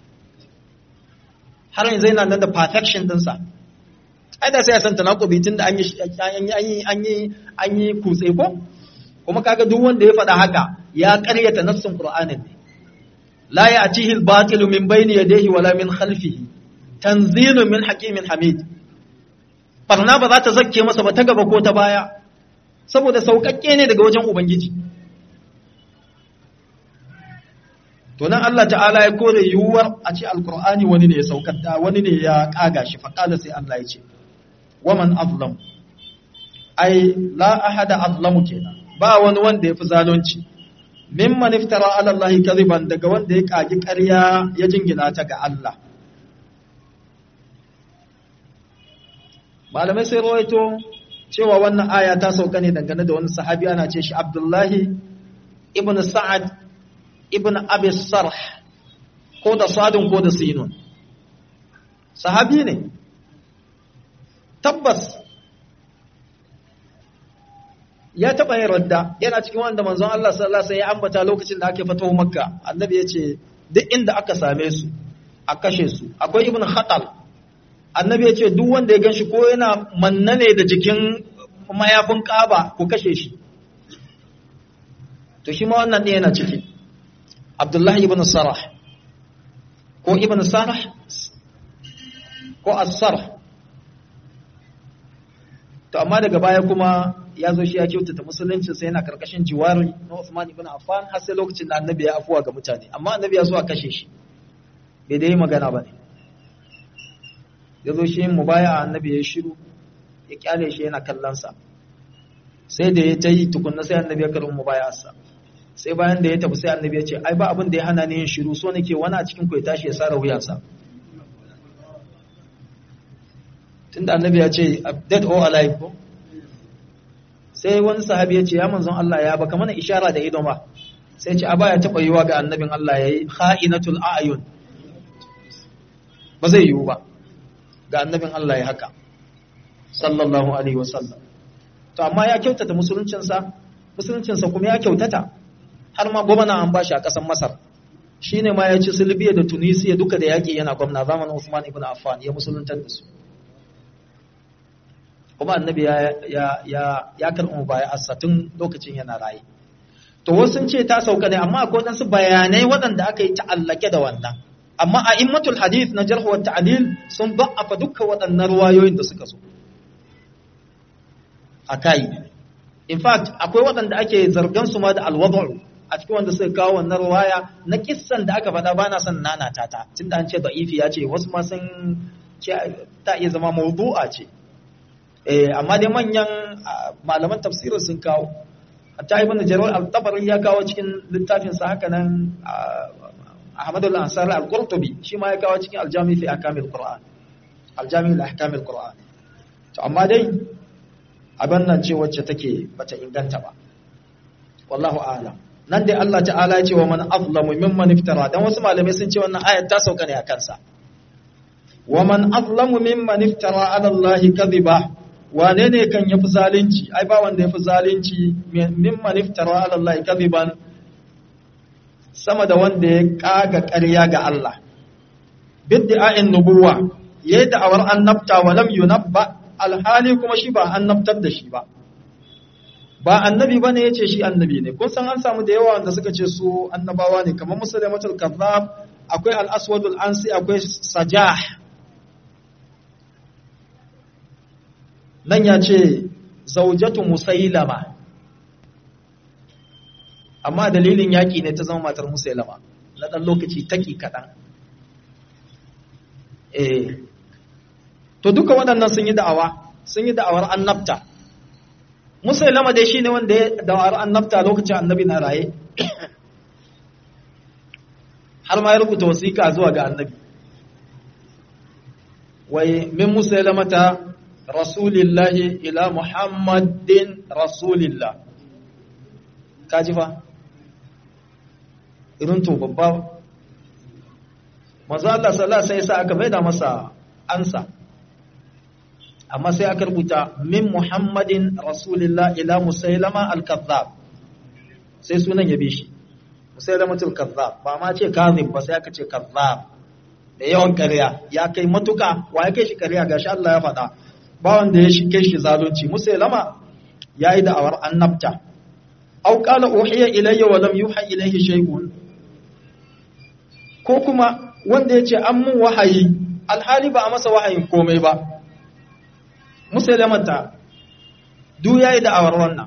har yanzu yana nan da perfection dinsa ai da sai ya san tanakubi tunda an yi an yi an yi an yi kutse ko kuma kaga duk wanda ya faɗa haka ya ƙaryata nassin Qur'anin ne la ya'tihi al-batilu min bayni yadayhi wala min khalfihi tanzilun min hakimin hamid barna ba za ta zakke masa ba ta gaba ko ta baya saboda sauƙaƙƙe ne daga wajen ubangiji to nan Allah ta'ala ya kore yiwuwar a ce alkur'ani wani ne ya saukar da wani ne ya kaga shi faƙala sai Allah ya ce waman azlam ai la ahada azlamu kenan ba wani wanda ya fi zalunci mimman iftara ala Allah kadhiban daga wanda ya kagi ƙarya ya jingina ta ga Allah malamai sai rawaito cewa wannan aya ta sauka ne dangane da wani sahabi ana ce shi Abdullahi ibn Sa'ad ibn Abi Sarh ko da Sadun ko da Sinun sahabi ne tabbas ya taɓa yin radda yana cikin wanda manzon Allah sallallahu alaihi ya ambata lokacin da ake fatawa Makka annabi ya ce duk inda aka same su a kashe su akwai ibn Khatal annabi ya ce duk wanda ya ganshi ko yana manna ne da jikin mayafin Kaaba ku kashe shi to shi ma wannan ne yana ciki Abdullahi ibn Sarah ko ibn Sarah ko As-Sarh to amma daga baya kuma ya zo shi ya kyautata musulunci sai yana karkashin jiwari na Uthman ibn Affan har sai lokacin da annabi ya afuwa ga mutane amma annabi ya so a kashe shi bai dai magana ba ne ya zo shi mu baya annabi ya shiru ya kyale shi yana kallon sa sai da ya ta yi tukunna sai annabi ya karin mu baya sa sai bayan da ya tafi sai annabi ya ce ai ba abin da ya hana ni yin shiru so nake wani a cikin ku ya tashi ya sara wuyansa tunda annabi ya ce dead or alive ko sai wani sahabi ya ce ya manzon Allah ya baka mana ishara da ido ba sai ce a baya taɓa yiwa ga annabin Allah ya yi kha'inatul a'yun ba zai yiwu ba ga annabin Allah ya haka sallallahu alaihi wasallam to amma ya kyautata musuluncinsa musuluncinsa kuma ya kyautata har ma gwamna an bashi a ƙasar Masar shine ma ya ci Silbiya da Tunisia duka da yaƙi yana gwamna zamanin Usman ibn Affan ya musuluntar da su kuma annabi ya ya ya ya karɓi baya tun lokacin yana raye to wasu sun ce ta sauka ne amma akwai wadansu bayanai waɗanda aka yi ta'allake da wannan amma a immatul hadith na jarh wa ta'dil sun ba'afa dukkan waɗannan ruwayoyin da suka zo akai in fact akwai waɗanda ake zargan su ma da alwad'u a cikin wanda suka kawo wannan ruwaya na kissan da aka faɗa bana son nana ta ta tunda an ce da'ifi ya ce wasu ma sun ce ta iya zama mawdu'a ce eh amma dai manyan malaman tafsirin sun kawo hatta ibn jarir al-tabari ya kawo cikin littafin sa haka nan Ahmad al-Ansari al-Qurtubi shi ma ya kawo cikin al-Jami fi ahkamil Qur'an al-Jami li ahkamil Qur'an to amma dai abin nan ce wacce take bata inganta ba wallahu a'lam nan dai Allah ta'ala ya ce wa man azlamu mimman iftara dan wasu malamai sun ce wannan ayat ta sauka ne a kansa wa man azlamu mimman iftara ala Allah kadhiba wane ne kan yafi zalunci ai ba wanda yafi zalunci mimman iftara ala Allah kadhiban sama da wanda ya kaga ƙarya ga Allah bid'a'in nubuwa yayi da'awar annabta wa lam yunabba alhali kuma shi ba annabtar da shi ba ba annabi bane yace shi annabi ne kun san an samu da yawa wanda suka ce su annabawa ne kamar musulmatul kazzab akwai al-aswadul ansi akwai sajah nan ya ce zaujatu musailama amma dalilin yaƙi ne ta zama matar musailama na ɗan lokaci taƙi kaɗan eh to duka waɗannan sun yi da'awa sun yi da'awar annabta musailama dai shine wanda ya da'awar annabta lokacin annabi na raye har ma ya rubuta wasiƙa zuwa ga annabi wai min musailamata rasulillahi ila muhammadin rasulillah kaji fa irin to babba manzo Allah sallallahu alaihi wasallam aka maida masa ansa amma sai aka rubuta min muhammadin rasulillah ila musailama al-kazzab sai sunan ya bi shi musailamatul kazzab ba ma ce kazib ba sai aka ce kazzab da yawan ƙarya ya kai matuka wa ya kai shi ƙarya gashi Allah ya faɗa ba wanda ya shi kai shi zalunci musailama yayi da'awar annabta aw qala uhiya ilayya wa lam yuha ilayhi shay'un ko kuma wanda yace an mun wahayi alhali ba a masa wahayin komai ba musailamata duk yayi da'awar wannan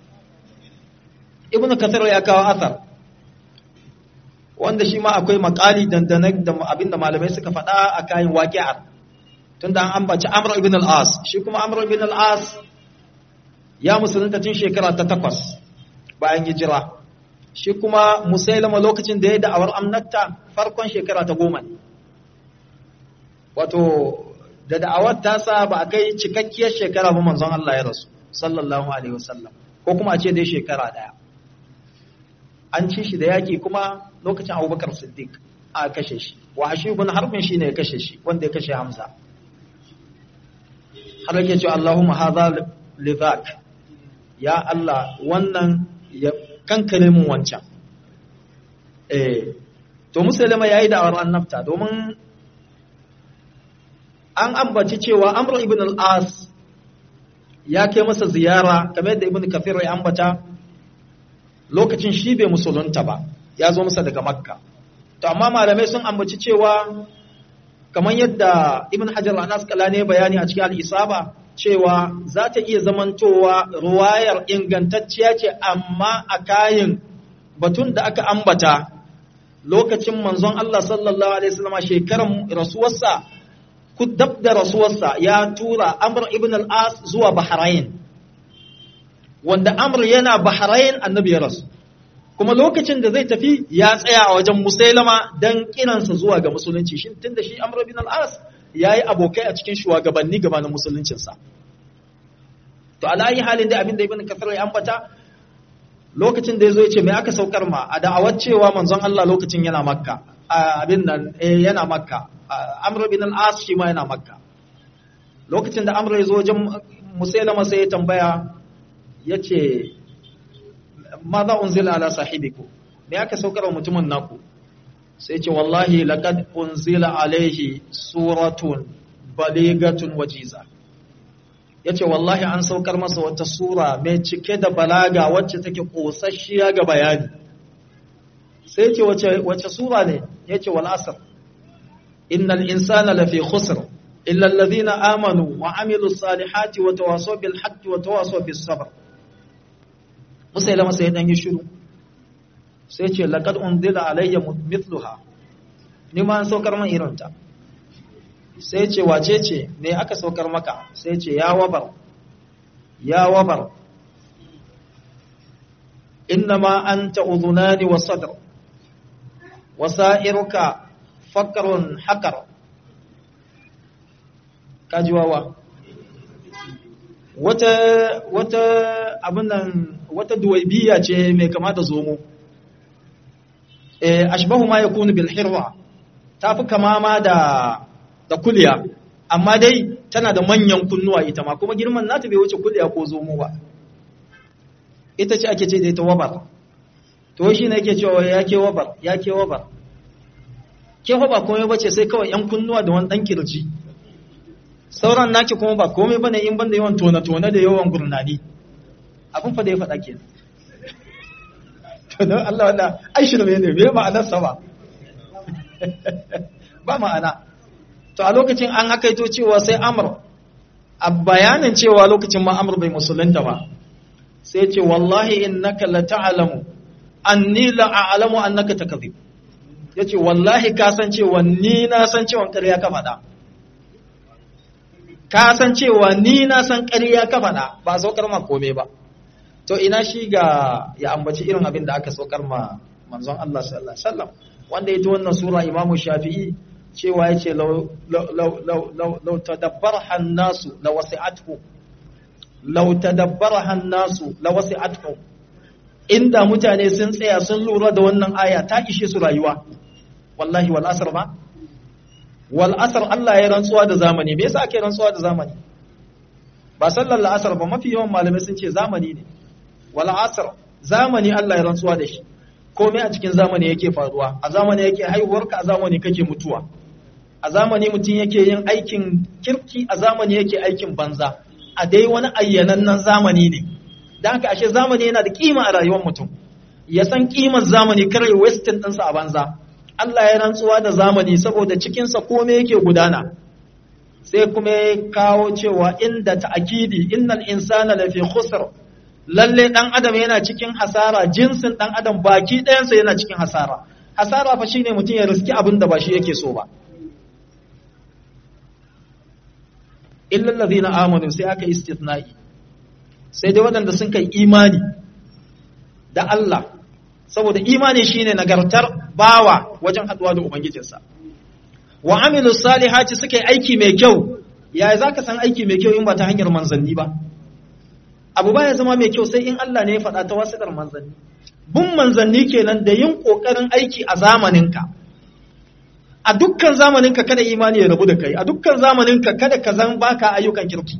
ibnu kathir ya kawo athar wanda shi ma akwai makali dandane da abinda malamai suka faɗa a kayan waƙi'ar tunda an ambaci amr ibn al-as shi kuma amr ibn al-as ya musulunta tun shekara ta takwas bayan hijira shi kuma musailama lokacin da ya da'awar amnatta farkon shekara ta goma ne wato da da'awar tasa ba a kai cikakkiyar shekara ba manzon Allah ya rasu sallallahu alaihi wasallam ko kuma a ce dai shekara daya an ci shi da yaki kuma lokacin abubakar siddiq a kashe shi wa hashi ibn harbin shi ne ya kashe shi wanda ya kashe hamza har yake cewa Allahumma hadha lidhak ya Allah wannan ya kankare mun wancan eh to musulma yayi da awar annabta domin an ambaci cewa amr ibn al-as ya kai masa ziyara kamar yadda ibn kafir ya ambata lokacin shi bai musulunta ba ya zo masa daga makka to amma malamai sun ambaci cewa kamar yadda ibn hajar al-asqalani bayani a cikin al-isaba cewa za ta iya zamantowa ruwayar ingantacciya ce amma a kayan batun da aka ambata lokacin manzon Allah sallallahu alaihi wasallam shekaran rasuwarsa ku dab da rasuwarsa ya tura Amr ibn al-As zuwa Bahrain wanda Amr yana Bahrain annabi ya rasu kuma lokacin da zai tafi ya tsaya a wajen Musailama dan kiransa zuwa ga musulunci shin tunda shi Amr ibn al-As yayi abokai a cikin shugabanni gabanin musuluncinsa to alayi halin da abin da ibn Kathir ya ambata lokacin da yazo ya ce me aka saukar ma a da'awar cewa manzon Allah lokacin yana Makka abin nan yana Makka Amr ibn al-As shi ma yana Makka lokacin da Amr ya zo wajen Musailama sai ya tambaya yace ma za unzila ala sahibiku me aka saukar wa mutumin naku sai ce wallahi laqad unzila alaihi suratun baligatun wajiza yace wallahi an saukar masa wata sura mai cike da balaga wacce take kosasshiya ga bayani sai ce wace wace sura ne yace wal asr innal insana lafi khusr illa alladhina amanu wa amilus salihati wa tawasaw bil haqqi wa tawasaw bis sabr musailama sai dan yi shiru sai ce laqad unzila alayya mithluha ni ma an saukar man irinta sai ce wace ce me aka saukar maka sai ce ya wabar ya wabar innama anta udhunani wa sadr wasairuka fakrun hakar kajiwawa wata wata abin nan wata duwaibiya ce mai kama da zomo eh ashbahu ma yakunu bil hirwa tafi kama ma da da kulya amma dai tana da manyan kunnuwa ita ma kuma girman nata bai wuce kulya ko zomo ba ita ce ake ce da ita wabar to shi ne yake cewa ya ke wabar ya ke wabar ke ba komai bace sai kawai yan kunnuwa da wani dan kirji sauran naki kuma ba komai bane in banda yawan tona tona da yawan gurnani abin fa da ya faɗa ke to don Allah wanda ai shi ne me ma'anar sa ba ba ma'ana to a lokacin an hakaito cewa sai amr a bayanin cewa lokacin ma amr bai musulunta ba sai ce wallahi innaka la ta'lamu anni la a'lamu annaka takzib yace wallahi ka san cewa ni na san cewa ƙarya ka faɗa ka san cewa ni na san ƙarya ka faɗa ba saukar ma kome ba to ina shi ga ya ambaci irin abin da aka saukar ma manzon Allah sallallahu alaihi wasallam wanda ita wannan sura Imam Shafi'i cewa yace law law law law law tadabbaraha an-nasu lawasi'atuhum law tadabbaraha an-nasu lawasi'atuhum inda mutane sun tsaya sun lura da wannan aya ta ishe su rayuwa wallahi wal asr ba wal asr Allah ya rantsuwa da zamani me yasa ake rantsuwa da zamani ba sallar la'asar ba mafi yawan malamai sun ce zamani ne wal asr zamani Allah ya rantsuwa da shi komai a cikin zamani yake faruwa a zamani yake haihuwarka a zamani kake mutuwa a zamani mutum yake yin aikin kirki a zamani yake aikin banza a dai wani ayyanannen zamani ne da haka ashe zamani yana da kima a rayuwar mutum ya san kimar zamani kare western ɗinsa a banza Allah ya rantsuwa da zamani saboda cikinsa komai yake gudana sai kuma ya kawo cewa inda ta'akidi innal insana lafi khusr lalle dan adam yana cikin hasara jinsin dan adam baki ɗayansa yana cikin hasara hasara fa shine mutum ya riski abin da ba shi yake so ba illa allazina amanu sai aka istithna'i sai dai waɗanda sun kai imani da Allah saboda imani shine nagartar bawa wajen haduwa da ubangijinsa wa amilu salihati suka yi aiki mai kyau yaya zaka san aiki mai kyau in ba ta hanyar manzanni ba abu ba ya zama mai kyau sai in Allah ne ya faɗa ta wasiƙar manzanni bin manzanni kenan da yin ƙoƙarin aiki a zamaninka a dukkan zamaninka kada imani ya rabu da kai a dukkan zamaninka kada ka zan baka ayyukan kirki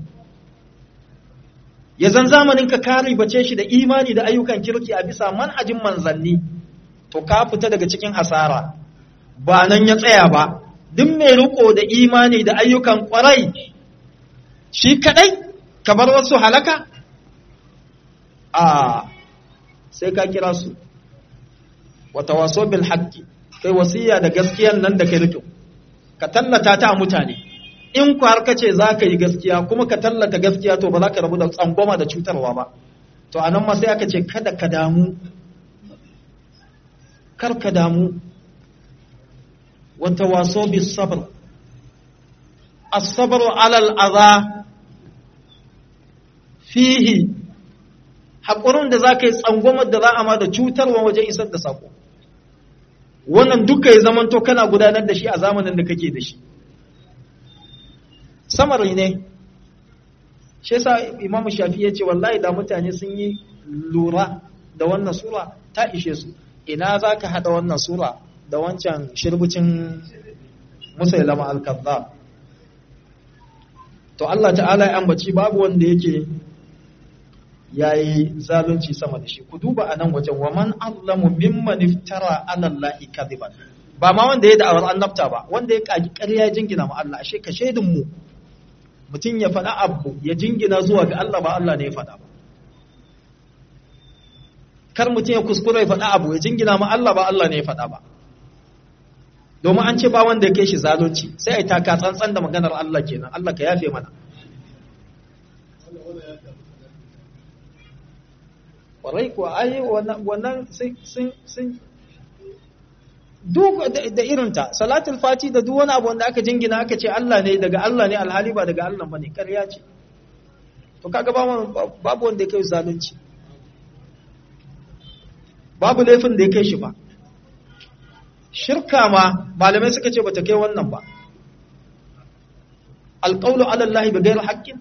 ya zan zamaninka ka ribace shi da imani da ayyukan kirki a bisa manhajin manzanni to ka fita daga cikin hasara ba nan ya tsaya ba duk mai riko da imani da ayyukan kwarai shi kadai ka bar wasu halaka a sai ka kira su wata waso bil haqqi kai wasiya da gaskiyan nan da kai rike ka tallata ta a mutane in ku har kace za ka yi gaskiya kuma ka tallata gaskiya to ba za ka rabu da tsangwama da cutarwa ba to a nan ma sai aka ce kada ka damu kar ka damu wata waso bis sabr as-sabru ala al-adha fihi haƙurin da za ka yi tsangwamar da za a ma da cutarwa wajen isar da saƙo wannan duka ya zamanto kana gudanar da shi a zamanin da kake da shi samari ne shi yasa imamu shafi ya ce wallahi da mutane sun yi lura da wannan sura ta ishe su ina za ka haɗa wannan sura da wancan shirbucin musailama al-kazzab to Allah ta'ala ya ambaci babu wanda yake ya yi zalunci sama da shi ku duba a nan wajen wa man allamu mimman iftara ala Allahi kadhiban ba ma wanda ya da'awar annabta ba wanda ya kaji ƙarya jingina ma Allah ashe ka shaidin mu mutum ya faɗa abu ya jingina zuwa ga Allah ba Allah ne ya faɗa ba kar mutum ya kuskura ya faɗa abu ya jingina ma Allah ba Allah ne ya faɗa ba domin an ce ba wanda ya kai shi zalunci sai ai taka tsantsan da maganar Allah kenan Allah ka yafe mana kwarai kuwa ai wannan sun duk da irinta salatul fati da duk wani abu wanda aka jingina aka ce Allah ne daga Allah ne alhali ba daga Allah bane ƙarya ce to kaga babu wanda ya kai zalunci babu laifin da ya kai shi ba shirka ma malamai suka ce bata kai wannan ba alqawlu ala Allah bi ghairi haqqin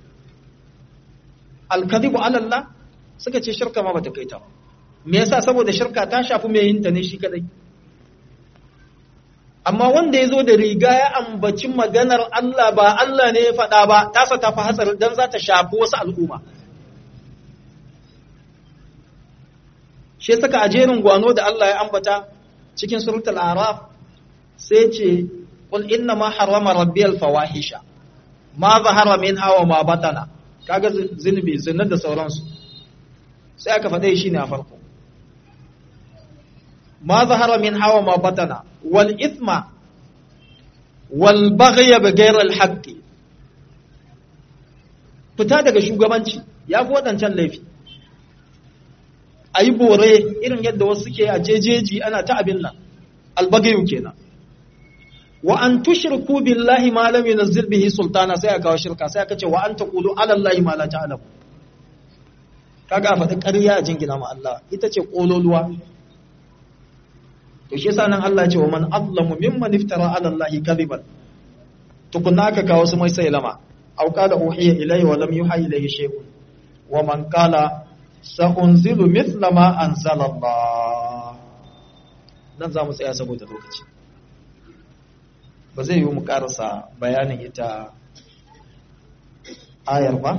alkadhibu ala Allah suka ce shirka ma bata kai ta me yasa saboda shirka ta shafi mai yin ta ne shi kadai amma wanda ya zo da riga ya ambaci maganar Allah ba Allah ne ya faɗa ba tasa ta fi hatsari dan za ta shafi wasu al'umma shi saka a jerin gwano da Allah ya ambata cikin suratul araf sai ce qul inna ma harrama rabbiyal fawahisha ma zahara minha wa ma batana kaga zunubi zinar da sauransu sai aka faɗe shi ne a farko ma zahara min hawa ma batana wal ithma wal baghya bi ghayri al haqqi fita daga shugabanci ya fi waɗancan laifi a yi bore irin yadda wasu suke a jejeji ana ta abin nan albagayu kenan wa an tushriku billahi ma lam yunzil bihi sultana sai aka kawo shirka sai aka ce wa an taqulu ala allahi ma la ta'lamu kaga faɗi ƙarya a jingina ma Allah ita ce kololuwa to shi yasa nan Allah ya ce wa man azlamu mimman iftara ala allahi kadhiban tukunna aka kawo su mai sai lama aw qala uhiya ilayhi wa lam yuha ilayhi shay'un wa man qala sa'unzilu mithla ma anzala Allah dan za mu tsaya saboda lokaci ba zai yi mu karasa bayanin ita ayar ba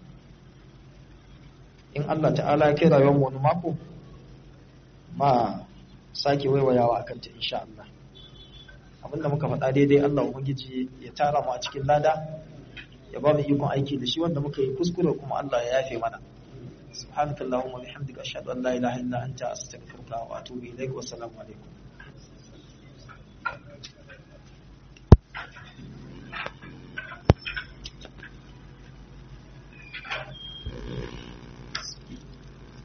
in Allah ta'ala ya kai rayuwar mu wani mako ma sake waiwayawa akan ta insha Allah abinda muka faɗa daidai Allah ubangiji ya tara mu a cikin lada ya ba mu ikon aiki da shi wanda muka yi kuskure kuma Allah ya yafe mana subhanakallahumma wa bihamdika ashhadu an la ilaha illa anta astaghfiruka wa atubu ilaik wa assalamu alaikum